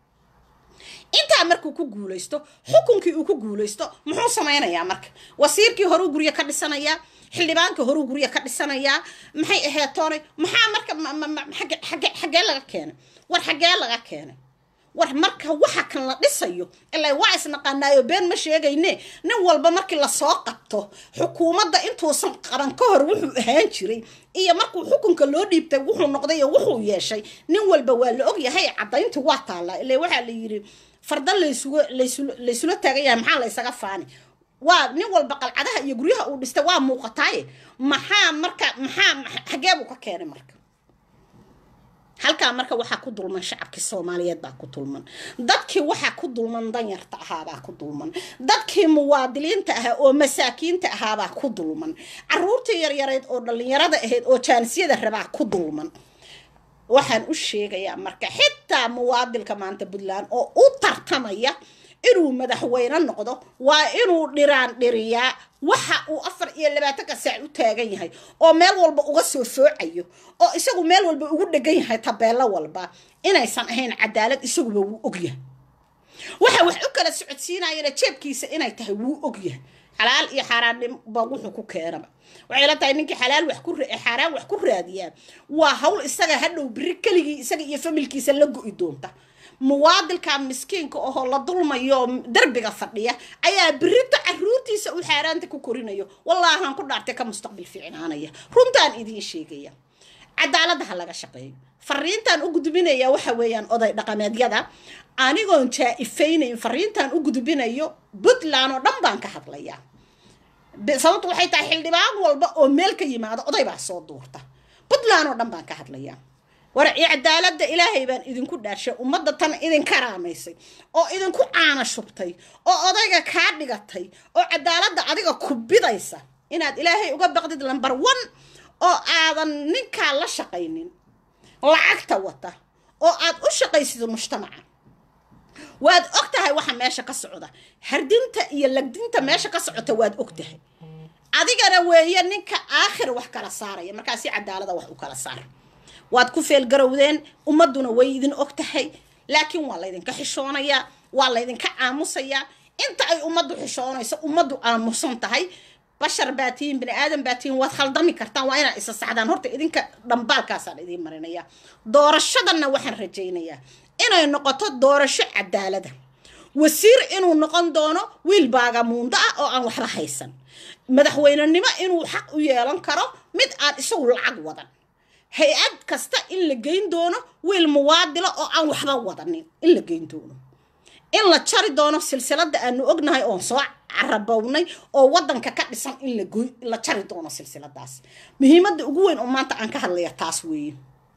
intaa markuu ku guulaysto xukunkii uu ku guulaysto muxuu samaynayaa marka wasiirkii horuu guryo ka dhisanayaa xildhibaankii horuu guryo ka dhisanayaa maxay ahayd toonay maxaa marka xagee laga keenay war xagee laga keenay war marka waxa kan la dhisayo ilaa waa isnaqaanaayo been ma sheegayne nin walba markii lasoo qabto xukuumadda intuusan qaban ka hor wuxuu ahaan jiray iyo markuu xukunka loo dhiibtay wuxuu noqday iyo wuxuu yeeshay nin walba waa la ogyahay caddayntii waa taallaa ilaa waxaa la yidhi farda laysuga laysula taagan yahay maxaa laysaga faani waa nin walba qalcadaha iyo guryaha uu dhistay waa muuqataaye maxaa marka maxaa xagee buu ka keenay marka halkaa marka waxaa ku dulman shacabkii soomaaliyeed baa ku dulman dadkii waxaa ku dulman danyarta ahaabaa ku dulman dadkii muwaadiliinta ahaa oo masaakiinta ahaabaa ku dulman caruurtii yaryareed oo dhallinyarada ahayd oo jaanisiyada rabaa ku dulman waxaan u sheegayaa marka xitaa muwaadilka maanta puntland oo u tartamaya inuu madaxweyne noqdo waa inuu dhiraan dhiriyaa waxa uu afar iyo labaatanka saac u taagan yahay oo meel walba uga soo soocayo oo isagu meel walba ugu dhegan yahay tabeello walba inaysan ahayn cadaalad isaguba wuu ogyahay waxa wax u kala socodsiinayana jeebkiisa inay tahay wuu ogyahay xalaal iyo xaaraannimba wuxuu ku keenaba waxay la tahay ninkii xalaal wax ku xaaraan wax ku raadiyaa waa hawl isaga hadhow biri keligii isaga iyo familkiisa la go-i doonta muwaadilka miskiinka ohoo la dulmayo derbiga fadhiya ayaa birita caruurtiisa u xaaraanta ku korinayo wallaahaan ku dhaartay ka mustaqbil fiicnaanaya runtaan idiin sheegaya cadaaladda ha laga shaqeeyo fariintaan u gudbinaya waxa weeyaan oday dhaqameedyada anigoon jaa-ifaynayn fariintaan u gudbinayo puntland oo dhan baan ka hadlayaa sababtu waxay tahay xildhibaan walba oo meel ka yimaado oday baa soo duurta puntland oo dhan baan ka hadlayaa war cadaaladda ilaahay baan idinku dhaarshay ummadda tan idin karaamaysay oo idinku caana shubtay oo odayga kaa dhigatay oo cadaaladda adiga ku bidaysa inaad ilaahay uga baqdid lamber one oo aadan ninkaa la shaqaynin lacagta wata oo aad u shaqaysid mujtamaca waad og tahay waxa meesha ka socda hardinta iyo lagdinta meesha ka socota waad og tahay adigana weeye ninka aakhir wax kala saaraya markaasi cadaalada wax u kala saar waad ku feelgarowdeen ummadduna way idin og tahay laakiin waa laydinka xishoonayaa waa laydinka aamusayaa inta ay ummaddu xishoonayso ummaddu aamusan tahay bashar baa tihiin bini aadan baa tihiin waad khaldami kartaan waa inaad isa sacdaan horta idinka dhambaalkaasaan idiin marinaya doorashadanna waxaan rajaynayaa inay noqoto doorasho cadaalada wasiir inuu noqon doono wiil baagamuundo ah oo aan waxba haysan madaxweynenimo inuu xaq u yeelan karo mid aan isagu lacag wadan hay-ad kasta in la geyn doono wiil muwaadilo oo aan waxba wadanin in la geyn doono in la jari doono silsilada aanu ognahay oon soo carabownay oo wadanka ka dhisan in la jari doono silsiladaas muhiimadda ugu weyn oo maanta aan ka hadlaya taas weeye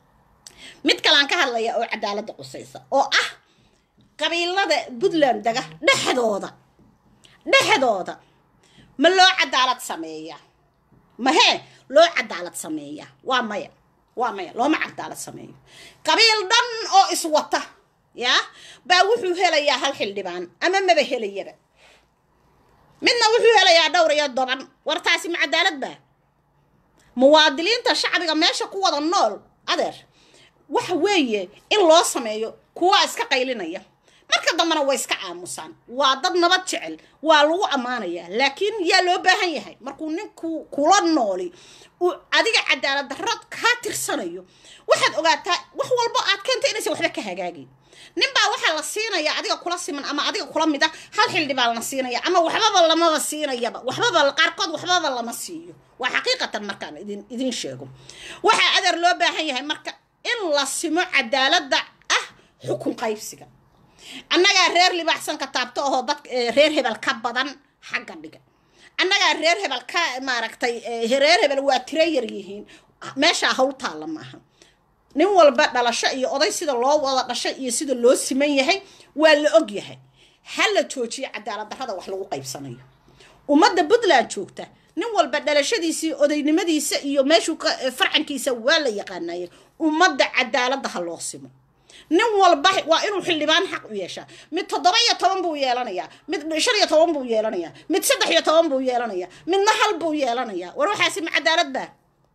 mid kale aan ka hadlaya oo cadaaladda qusaysa oo ah qabiilada puntland dega dhexdooda dhexdooda ma loo cadaalad sameeyaa mahee loo cadaalad sameeyaa waa maya waa maya looma cadaalad sameeyo qabiil dhan oo iswata yaa baa wuxuu helayaa hal xildhibaan ama maba helayaba midna wuxuu helayaa dhowr iyo toban war taasi ma cadaalad baa muwaadiliinta shacbiga meesha ku wada nool adeer waxa weeye in loo sameeyo kuwa iska qaylinaya marka dambena way iska aamusaan waa dad nabad jecel waa lagu ammaanayaa laakiin yaa loo baahan yahay markuu ninku kula nooli uu adiga cadaalad darro kaa tirsanayo waxaad ogaataa wax walbo aad keenta inaysan waxba ka hagaagin ninbaa waxaa la siinaya adiga kula siman ama adiga kula mid a hal xildhi baa lana siinaya ama waxbaba lamaba siinayaba waxbaba qaarkood waxbaba lama siiyo waa xaqiiqatan markaan idin idin sheego waxaa adeer loo baahan yahay marka in la simo cadaaladda ah xukun qaybsiga annagaa reer libaaxsan ka taabto ahoo dad reer hebel ka badan xagga dhiga annagaa reer hebel ka maaragtay reer hebel waa tiro yar yihiin meeshaa hawl taalla maaha nin walba dhalasho iyo oday sida loo wada dhashay iyo sida loo siman yahay waa la og yahay ha la joojiyo cadaalad darrada wax lagu qaybsanayo ummadda puntland joogta nin walba dhalashadiisii odaynimadiisa iyo meeshuu farcankiisa waa la yaqaanaye ummadda cadaaladda ha loo simo nin walba waa inuu xildhibaan xaq u yeeshaa mid toddoba iyo toban buu yeelanayaa mid shan iyo toban buu yeelanayaa mid saddex iyo toban buu yeelanayaa midna hal buu yeelanayaa war waxaasi ma cadaalad baa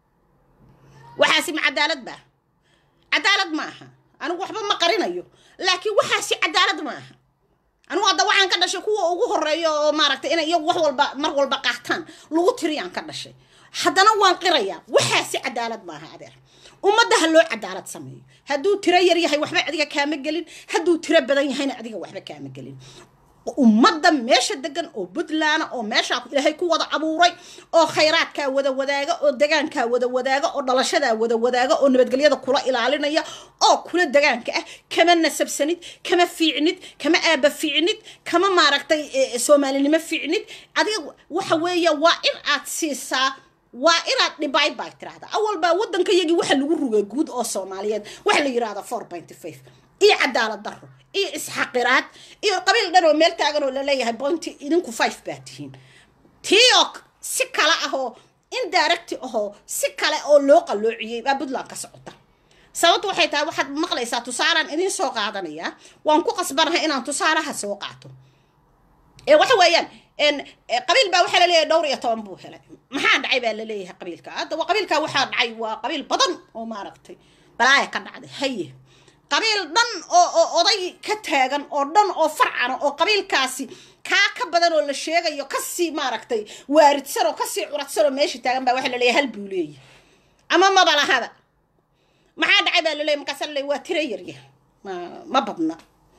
waxaasi ma cadaalad baa cadaalad ma aha anigu waxba ma qarinayo laakiin waxaasi cadaalad ma aha anigu hadda waxaan ka dhashay kuwa ugu horeeya oo maaragtay inay iyagu wax walba mar walba qaataan lagu tiriyaan ka dhashay haddana waan qirayaa waxaasi cadaalad maaha adeer ummadda ha loo cadaalad sameeyo hadduu tiro yar yahay waxba adiga kaama gelin hadduu tiro badan yahayna adiga waxba kaama gelin ummadda meesha degan oo puntland oo meeshaa ilaahay ku wada abuuray oo khayraadkaa wada wadaaga oo degaankaa wada wadaaga oo dhalashadaa wada wadaaga oo nabadgelyada kula ilaalinaya oo kula degaanka ah kama nasabsanid kama fiicnid kama aaba fiicnid kama maaragtay soomaalinimo fiicnid adiga waxa weeye waa in aad siisaa waa inaad dhibaay baa tirahda awal baa waddanka yagii waxa lagu rugay guud oo soomaaliyeed waxa la yidhahda four pointy five iyo cadaalad daro iyo isxaqiraad iyo qabiil dhan oo meel taagan oo laleeyahay bointy idinku five baa tihiin tii oo si kale ahoo indirecti ahoo si kale oo loo qalloociyey baa puntland ka socota sababtu waxay tahay waxaad maqlaysaa tusaalaan idin soo qaadanayaa waan ku qasbanahay inaan tusaalaha soo qaato ee waxa weeyaan qabiil baa waxaa laleeyahay dhowr iyo toban buu helay maxaa dhacay baa laleeyahay qabiilka hadda qabiilka waxaa dhacay waa qabiil badan oo maaragtay balaaya ka dhacday haye qabiil dhan oo oo oday ka taagan oo dhan oo farcana oo qabiilkaasi kaa ka badan oo la sheegayo kasii maaragtay waaridsan oo kasii curadsan oo meesha taagan baa waxaa laleeyahay hal buu leeyahay ama maba lahaba maxaa dhacay baa laleeyahay markaasa laleeyahay waa tiro yarya ma badna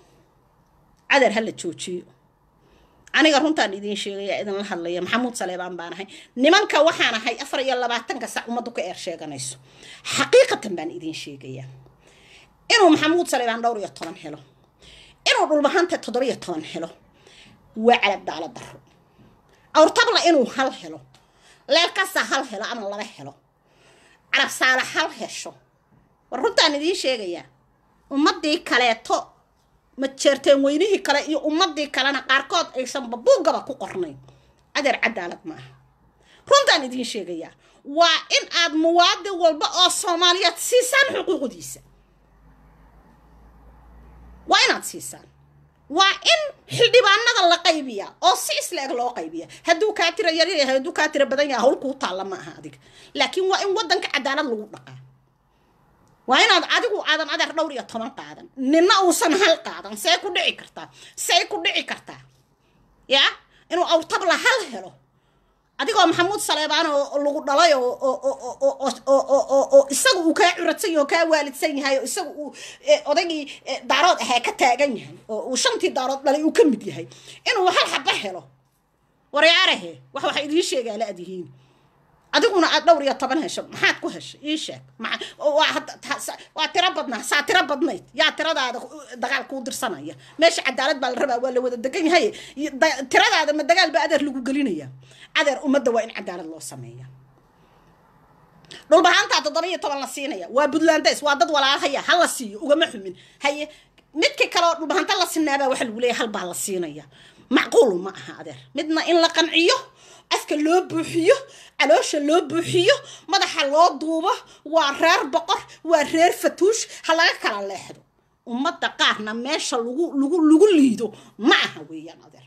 cadar ha la joojiyo aniga runtaan idiin sheegaya idinla hadlaya maxamuud saleebaan baan ahay nimanka waxaan ahay afar iyo labaatanka sac ummaddu ka eer sheeganayso xaqiiqatan baan idiin sheegayaa inuu maxamuud saleebaan dhowr iyo toban helo inuu dhulbahanta toddoba iyo toban helo waa calab daalo daro awrtabla inuu hal helo leelkasa hal helo ama laba helo calab saala hal hesho war runtaan idiin sheegayaa ummaddii kaleeto ma jeerteen weynihii kale iyo ummadii kalena qaarkood aysan babuugaba ku qornayn adeer cadaalad maaha runtaan idiin sheegayaa waa in aad muwaadin walba oo soomaaliyeed siisaan xuquuqdiisa waa inaad siisaan waa in xildhibaanada la qaybiya oo si isla-eg loo qaybiya hadduu kaa tira yaryar yahay hadduu kaa tira badan yahay hawl kuu taalla ma aha adiga laakiin waa in waddanka cadaalad lagu dhaqaa waa inaad adigu aadan adeer dhowr iyo toban qaadan nina uusan hal qaadan see ku dhici kartaa say ku dhici kartaa yaa inuu awrtabla hal helo adigoo maxamuud saleebaan oo lagu dhalay oo isaga uu kaa curadsan yahay oo kaa waalidsan yahay oo isaga uu odaygii daarood ahaa ka taagan yahay oo uu shantii daarood dhalay uu ka mid yahay inuu hal xaba helo waryaarahe wax waxa idiin sheegaa la adyihiin adiguna aad dhowr iyo toban hesho maxaad ku heshay ii sheeg waa tiro badnaa saa tiro badnayd yaa tiradaada dagaal kuu dirsanaya meesha cadaalad baa la rabaa waa la wada degan yahay tiradaada ma dagaal baa adeer lagu gelinaya adeer ummadda waa in cadaalad loo sameeya dhulbahaantaa toddoba iyo toban la siinaya waa puntlandes waa dad walaalahaya ha la siiyo ugama xumin haye midkii kale oo dhulbahanta la sinaabaa waxa lagu leeyahay hal baa la siinaya macquul ma aha adeer midna in la qanciyo afka loo buuxiyo caloosha loo buuxiyo madaxa loo duubo waa reer boqor waa reer fatuush ha laga kala leexdo ummadda qaarna meesha lagu lagu lagu liido ma aha weeyaan adeer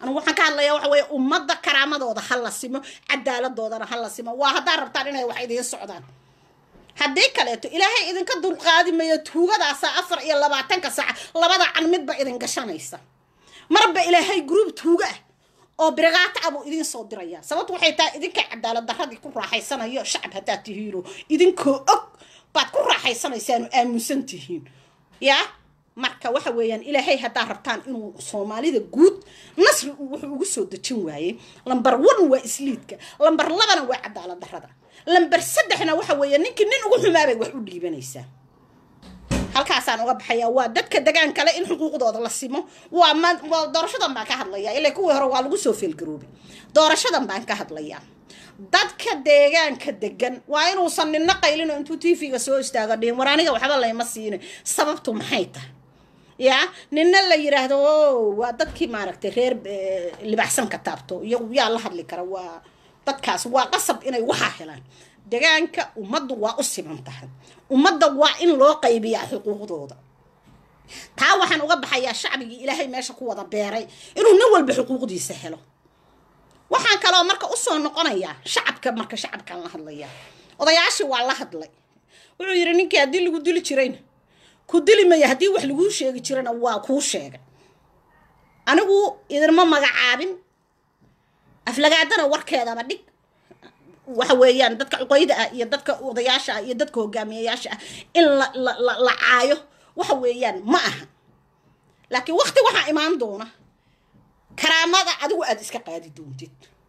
anigu waxaan ka hadlayaa waxa weeye ummadda karaamadooda ha la simo cadaaladoodana ha la simo waa haddaad rabtaan inay wax idiin socdaan haddii kaleeto ilaahay idinka dulqaadi mayo tuugadaasa afar iyo labaatanka saaca labada can midba idin gashanaysa marba ilaahay gruub tuuga ah oo biragaata ah buu idiin soo diraya sababtu waxay tahay idinka cadaalad daradii ku raaxaysanayo shacab haddaad tihiino idinkoo og baad ku raaxaysanaysaanu aaminsan tihiin yaa marka waxa weeyaan ilaahay haddaad rabtaan inuu soomaalida guud nasri wuxuu ugu soo dejin waayey lambar one waa isliidka lambar labana waa cadaalad darada lambar saddexna waxa weeye ninkii nin ugu xumaabay wax u dhiibanaysaa halkaasaan uga baxayaa waa dadka degaan kale in xuquuqdooda la simo waa ma waa doorashadan baan ka hadlayaa ilaa kuwii hore waa lagu soo feelgaroobay doorashadan baan ka hadlayaa dadka deegaanka degan waa inuusan nina qaylino intuu tv-ga soo istaago dhihin war aniga waxba layma siina sababtu maxay tahay yaa nina la yiraahdo o waa dadkii maaragtay reer libaxsan ka taabto iyagu yaa la hadli kara waa dadkaas waa qasab inay waxaa helaan degaanka ummaddu waa u siman tahay ummadda waa in loo qaybiyaa xuquuqdooda taa waxaan uga baxayaa shacbigii ilaahay meesha ku wada beeray inuu nin walba xuquuqdiisa helo waxaan kaloo marka usoo noqonayaa shacabka marka shacabkaan la hadlaya odayaashii waa la hadlay wuxuu yidhi ninkii haddii lagu dili jirayna ku dili maya haddii wax laguu sheegi jirana waa kuu sheegay anigu idinma magacaabin aflagaadana warkeedaba dhig waxa weeyaan dadka cuqayda ah iyo dadka odayaasha ah iyo dadka hogaamiyayaasha ah in la la la caayo waxa weeyaan ma aha laakiin wakti waxaa imaan doona karaamada adigu aada iska qaadi doontid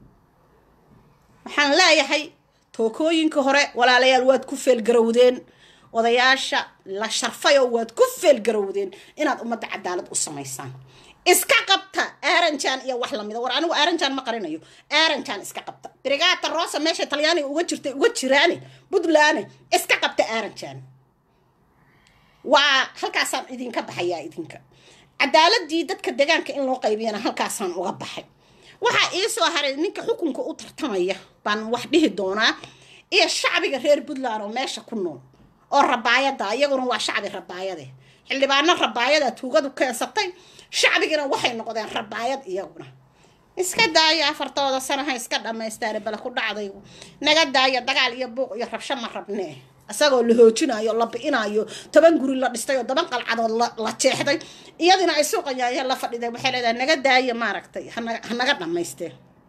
waxaan leeyahay tookooyinka hore walaalayaal waad ku feelgarowdeen odayaasha la sharfayoo waad ku feelgarowdeen inaad ummadda cadaalad u samaysaan iska qabta aranjan iyo wax lamida war anigu aranjan ma qarinayo aranjan iska qabta brigata rosa meesha talyaaniga uga jirtay uga jiraane puntland iska qabta aranjan waa halkaasaan idinka baxayaa idinka cadaaladii dadka degaanka in loo qaybiyana halkaasaan uga baxay waxaa iisoo haray ninka xukunka u tartamaya baan wax dhihi doonaa iyo shacbiga reer puntland oo meesha ku nool oo rabaayada iyaguna waa shacbi rabaayade xildhibaano rabaayada tuugadu keensatay shacbigina waxay noqdeen rabaayad iyaguna iska daaya afartooda sanaha iska dhammaystaane bale ku dhacday naga daaya dagaal iyo buuq iyo rabsho ma rabnee isagoo la hoojinayo la bi'inayo toban guri la dhistay oo toban qalcadood la jeexday iyadina ay suuqayaayeen la fadhiday waxay leedahay naga daaya maaragtay hanaga dhammaysteen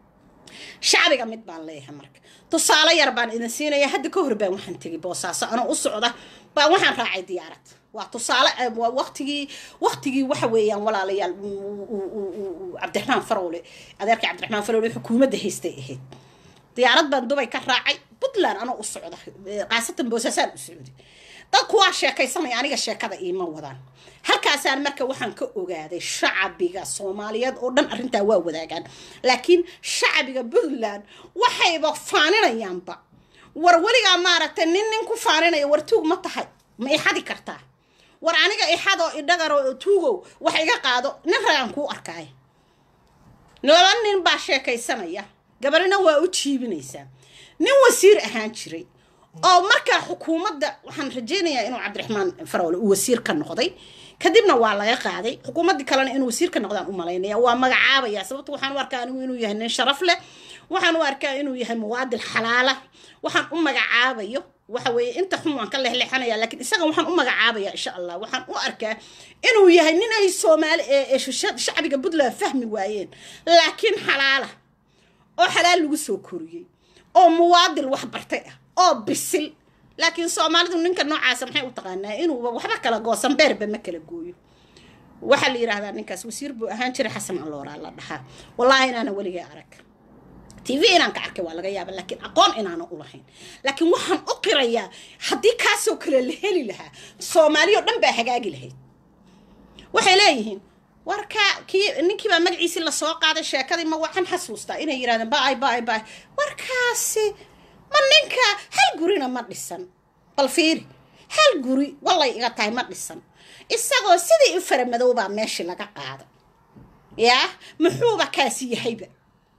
shacbiga mid baan leeyahay marka tusaale yar baan idin siinaya hadda ka hor baan waxaan tegay boosaaso anoo u socda baan waxaan raacay diyaarad waa tusaale waa waqtigii waqtigii waxa weeyaan walaalayaal cabdiraxmaan farowle adeerkii cabdiraxmaan farowle xukuumadda haystay ahayd diyaarad baan dubay ka raacay puntland anoo u socda qaasatan boosaasaan u socday dadku waa sheekaysanaya aniga sheekada iima wadaan halkaasaan marka waxaan ka ogaaday shacbiga soomaaliyeed oo dhan arrintaa waa wadaagaan laakiin shacbiga puntland waxayba faaninayaanba war weligaa maaragtay nin nin ku faaninaya war tuug ma tahay ma ixadi kartaa war aniga ixadoo idhagaro tuugow wax iga qaado nin ragaan kuu arkaaya laba nin baa sheekaysanaya gabarina waa u jiibinaysaa nin wasiir ahaan jiray oo markaa xukuumadda waxaan rajaynayaa inuu cabdiraxmaan farowle uu wasiir ka noqday kadibna waa laga qaaday xukuumaddii kalena inuu wasiir ka noqdaan u malaynaya waa magacaabaya sababto waxaan u arkaa anigu inuu yahay nin sharaf leh waxaan u arkaa inuu yahay muwaadil xalaala waxaan u magacaabayo waxa weeye inta xun waan ka lexleexanaya laakiin isaga waxaan u magacaabaya insha allah waxaan u arkaa inuu yahay nin ay soomaali shacbiga puntland fahmi waayeen laakiin xalaala oo xalaal lagu soo koriyey oo muwaadil wax bartay ah oo bisil laakiin soomaalidu ninka noocaasa maxay u taqaanaa inuuba waxba kala goosan beerba ma kala gooyo waxaa la yidhaahdaa ninkaas wasiir buu ahaan jiray xasan allooraa la dhahaa wallaahi inaana weligay arag t v inaan ka arkay waa laga yaaba laakiin aqoon inaana u lahayn laakiin waxaan u qirayaa haddii kaasoo kale la heli lahaa soomaaliyo dhan baa hagaagi lahayd waxay leeyihiin warka kii ninkiibaa magaciisii lasoo qaaday sheekadii ma waxaan xasuustaa inay yidhahdeen baay baay baay warkaasi ma ninka hal gurina ma dhisan bal fiiri hal guri wallay iga tahay ma dhisan isagoo sidii u faramadoobaa meeshii laga qaaday yaa muxuuba kaasi yahayba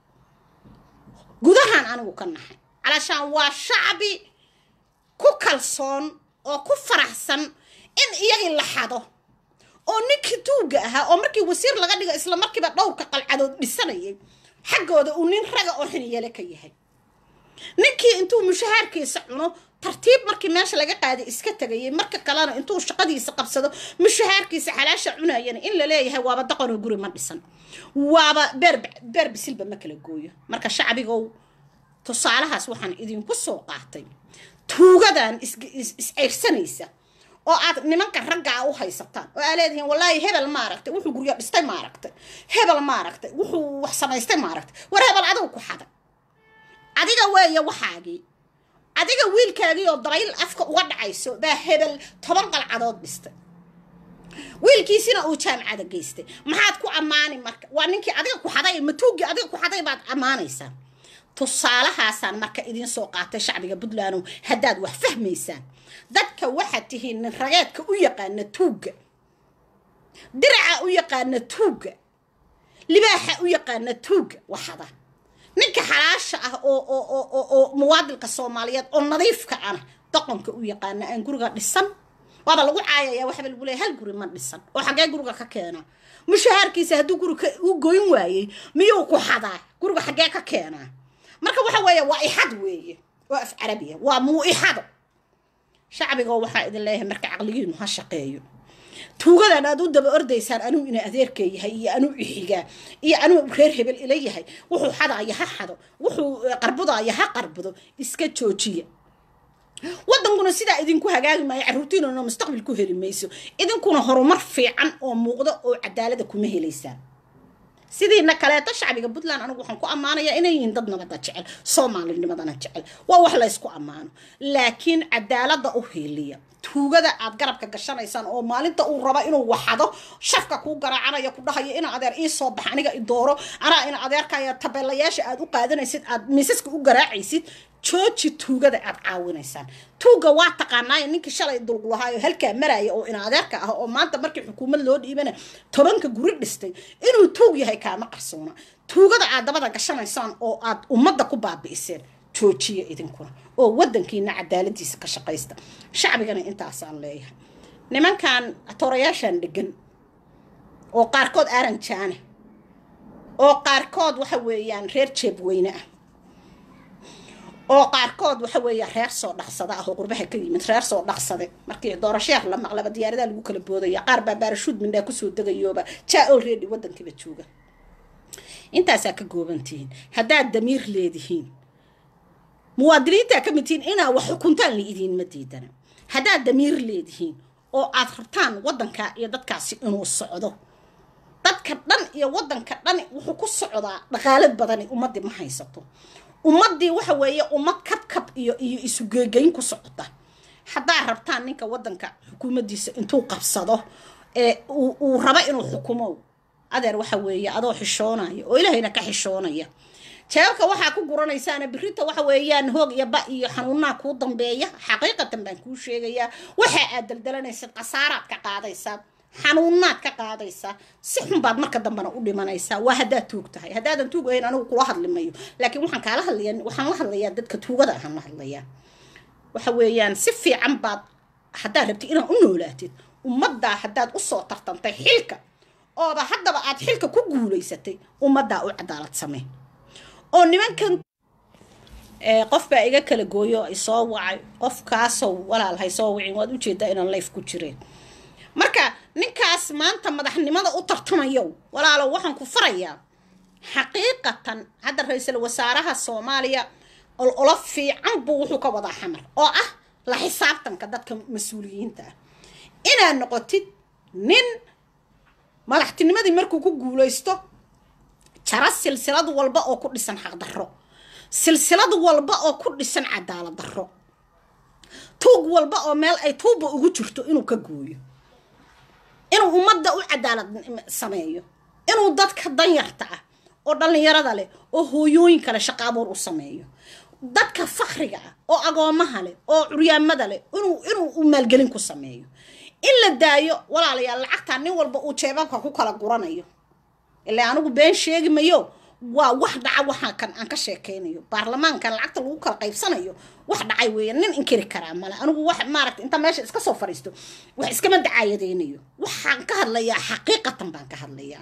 gudahaan anigu ka nahay calashaan waa shacbi ku kalsoon oo ku faraxsan in iyagii la xado oo ninkii tuugga ahaa oo markii wasiir laga dhigo isla markiiba dhowrka qalcadood dhisanayay xaggooda uu nin raga oo xiniyale ka yahay ninkii intuu mushahaarkiisa cuno tartiib markii meesha laga qaaday iska tegayay marka kalena intuu shaqadiisa qabsado mushahaarkiisa xalaasha cunayana in la leeyahay waaba daqanoo guri ma dhisan waaba beer beer bisilba ma kala gooyo marka shacbigow tusaalahaas waxaan idinku soo qaatay tuugadan is-ceyrsanaysa oo aad nimanka raggaa u haysataan oo aa leedihiin wallaahi hebel maaragtay wuxuu guryo dhistay maaragtay hebel maaragtay wuxuu wax samaystay maaragtay war hebel adigu ku xaday adiga weeye waxaagii adiga wiilkaagii oo dabayl afka uga dhacayso baa hebel toban qalcadood dhistay wiilkiisina uu jaamacada geystay maxaad ku ammaani marka waa ninkii adiga ku xaday matuugii adiga ku xaday baad ammaanaysaa tusaalahaasaan marka idiin soo qaatay shacbiga puntlandow haddaad wax fahmaysaan dadka waxaad tihiin nin rageedka u yaqaana tuugga diraca u yaqaana tuugga libaaxa u yaqaana tuugga waxada ninka xalaasha ah oo oo oo oo muwaadilka soomaaliyeed oo nadiifka ana doqonka u yaqaana aan guriga dhisan waaba lagu caayaya waxba lagu leeya hal guri ma dhisan oo xaggee guriga ka keena mushahaarkiisa hadduu guriga u goyn waayey miyuu ku xadaa guriga xaggee ka keenaa marka waxa weeye waa ixad weeye oo af carabiya waa muu-ixado shacbigoo waxaa idin leeyahay marka caqligiinu ha shaqeeyo tuugadan aad u daba ordaysaan anuu ina adeerkee yahay iyo anuu ixigaa iyo anuu reer hebel ila yahay wuxuu xadaaya ha xado wuxuu qarbudaaya ha qarbudo iska joojiya wadankuna sidaa idinku hagaagi maayo carruurtiinuna mustaqbal ku heli mayso idinkuna horumar fiican oo muuqda oo cadaalada kuma helaysaan sidiina kaleeto shacbiga puntland anigu waxaan ku ammaanayaa inay yihiin dad nabada jecel soomaalinimadana jecel waa wax laysku ammaano laakiin cadaalada u hiiliya tuugada aad garabka gashanaysaan oo maalinta uu raba inuu waxado shafka kuu garaacanaya ku dhahayo ina adeer ii soo bax aniga i dooro anaa ina adeerkaya tabeelayaasha aad u qaadanaysid aad miisaska u garaacaysid jooji tuugada aad caawinaysaan tuuga waa taqaanaayo ninkii shalay dulgulahaayo halkaa maraya oo ina adeerka ah oo maanta markii xukuumad loo dhiibana tobanka guri dhistay inuu tuug yahay kaama qarsoona tuugada aad dabada gashanaysaan oo aad ummadda ku baabi'iseen joojiya idinkuna oo wadankiina cadaaladiisa ka shaqaysta shacbigana intaasaan leeyahay nimankan atoorayaashan dhegan oo qaarkood aranjaane oo qaarkood waxa weeyaan reer jeebweyne ah oo qaarkood waxa weeya reer soo dhaqsada ah oo qurbaha ka yimid reer soo dhaqsade markii doorasheer la maqlaba diyaaradaha lagu kala boodaya qaar baa baarashuud mindhaa kusoo degayooba jaa already wadankiiba jooga intaasaa ka goobantihiin haddaad damiir leedihiin muwaadiniintaa ka mid tihiin inaa wax xukuntaan la idiinma diidana haddaad damiir leedihiin oo aad rabtaan wadanka iyo dadkaasi inuu socdo dadka dhan iyo wadanka dhan wuxuu ku socdaa dhaqaalo badani ummaddii ma haysato ummaddii waxa weeye ummad kabkab iyo iyo isugeegeyn ku socota haddaad rabtaan ninka wadanka xukuumaddiisa intuu qabsado ee uu rabo inuu xukumo adeer waxa weeye adoo xishoonaya oo ilaahayna ka xishoonaya jeebka waxaa ku guranaysaana birinta waxa weeyaan hoog iyo ba iyo xanuunaha kuu dambeeya xaqiiqatan baan kuu sheegayaa waxa aad daldalanaysid khasaaraad ka qaadaysaa xanuunaad ka qaadaysaa si xun baad marka dambena u dhimanaysaa waa haddaad tuug tahay haddaadan tuug ahayn anigu kula hadli mayo laakiin waxaan kaala hadlayaa waxaan la hadlayaa dadka tuugada ahaan la hadlayaa waxa weeyaan si fiican baad haddaad rabtid inaad u noolaatid ummaddaa haddaad usoo tartantay xilka ooba haddaba aad xilka ku guulaysatay ummaddaa u cadaalad samee oo nimankan qof baa iga kala gooyo isoo wacay qofkaasoo walaal hay soo wicin waad ujeedaa inaan layf ku jireen marka ninkaas maanta madaxnimada u tartamayo walaalow waxaan ku farayaa xaqiiqatan hadda ra-iisul wasaaraha soomaaliya olola fiican buu wuxuu ka wadaa xamar oo ah la xisaabtanka dadka mas-uuliyiinta ah inaad noqotid nin madaxtinimadii markuu ku guulaysto jara silsilad walba oo ku dhisan xaqdarro silsilad walba oo ku dhisan cadaalad darro tuug walba oo meel ay tuuba ugu jirto inuu ka gooyo inuu ummadda u cadaalad sameeyo inuu dadka danyarta ah oo dhallinyarada leh oo hooyooyinka leh shaqaabuur u sameeyo dadka fakriga ah oo agoomaha leh oo curyaamada leh inuu inuu maalgelin ku sameeyo in la daayo walaalayaal lacagtaa nin walba uu jeebabka ku kala guranayo ilaa anigu been sheegi mayo waa wax dhaca waxaa kan aan ka sheekaynayo baarlamaankan lacagta lagu kala qaybsanayo wax dhacay weeye nin inkiri karaa male anigu wax maaragta inta meesha iska soo fadhiisto wax iskama dacaayadeynayo waxa waxaan ka hadlayaa xaqiiqatan baan ka hadlayaa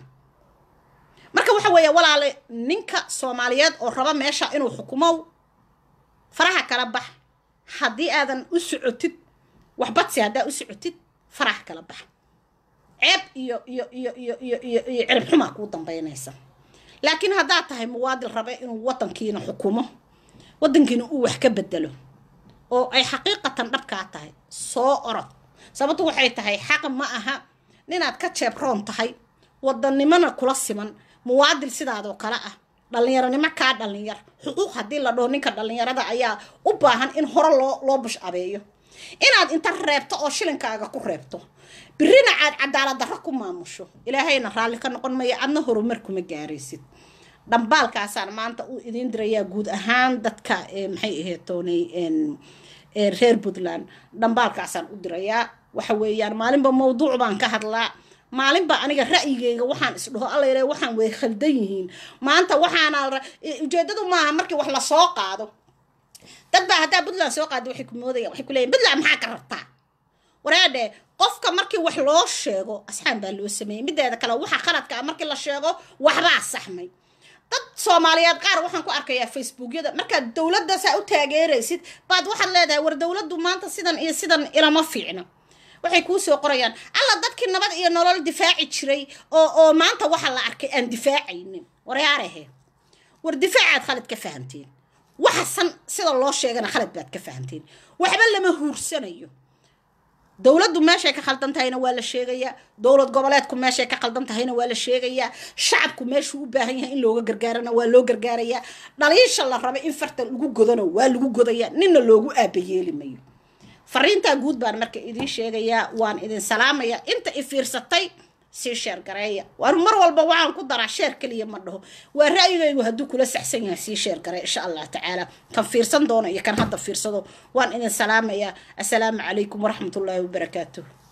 marka waxa weeye walaale ninka soomaaliyeed oo raba meesha inuu xukumow faraha kala bax haddii aadan u socotid waxbadsi haddaa u socotid faraha kala bax ceeb iyo iyo iyo iyo iyo iyo iyo cirib xumaa kuu dambaynaysa laakiin haddaad tahay muwaadin rabe inuu wadankiina xukumo wadankiina uu wax ka bedelo oo ay xaqiiqatan dhabkaa tahay soo orod sababtu waxay tahay xaq ma aha ninaad ka jeebroon tahay wadannimona kula siman muwaadin sidaadoo kale ah dhallinyaronimo kaa dhallinyar xuquuq haddii la dhaho ninka dhallinyarada ayaa u baahan in hore loo loo bush abeeyo inaad inta reebto oo shilinkaaga ku reebto birina aad cadaalad darro ku maamusho ilaahayna raalli ka noqon maya adna horumar kuma gaaraysid dhambaalkaasaan maanta u idiin dirayaa guud ahaan dadka maxay ahayd toonay reer puntland dhambaalkaasaan u dirayaa waxa weeyaan maalinba mawduuc baan ka hadlaa maalinba aniga ra'yigeyga waxaan isdhaho alla yidhaha waxaan way khaldan yihiin maanta waxaana ujeedadu maaha markii wax lasoo qaado dad baa haddaa puntland soo qaada waxay ku moodayaan waxay ku leeyihin puntland maxaa ka rabtaa waraadhe qofka markii wax loo sheego asxaan baa loo sameeyey mideeda kale waxa khaladka ah markii la sheego waxbaa saxmay dad soomaaliyeed qaar waxaan ku arkayaa facebookyada markaad dowladda saa u taageeraysid baad waxaad leedahay war dowladdu maanta sidan iyo sidan ilama fiicna waxay kuu soo qorayaan alla dadkii nabad iyo nolol difaaci jiray oo oo maanta waxa la arkay aan difaacaynin waryaarehe war difaacaad khalad ka fahamteen waxa san sida loo sheegana khalad baad ka fahamteen waxba lama huursanayo dowladdu meeshay ka khaldan tahayna waa la sheegayaa dowlad goboleedku meeshay ka khaldan tahayna waa la sheegayaa shacabku meeshuu u baahan yahay in looga gargaarana waa loo gargaarayaa dhaliisha la raba in farta lagu godano waa lagu godayaa ninna loogu aabayeeli mayo fariintaa guud baan marka idiin sheegayaa waan idin salaamayaa inta i fiirsatay sii sheer gareeya waar mar walba waxaan ku daraa sheer keliya ma dhaho waa ra'yigaygu hadduu kula saxsan yahay sii sheer garee insha allah tacaala kan fiirsan doono iyo kan hadda fiirsado waan idin salaamayaa assalaamu calaykum waraxmatullaahi wabarakaatuh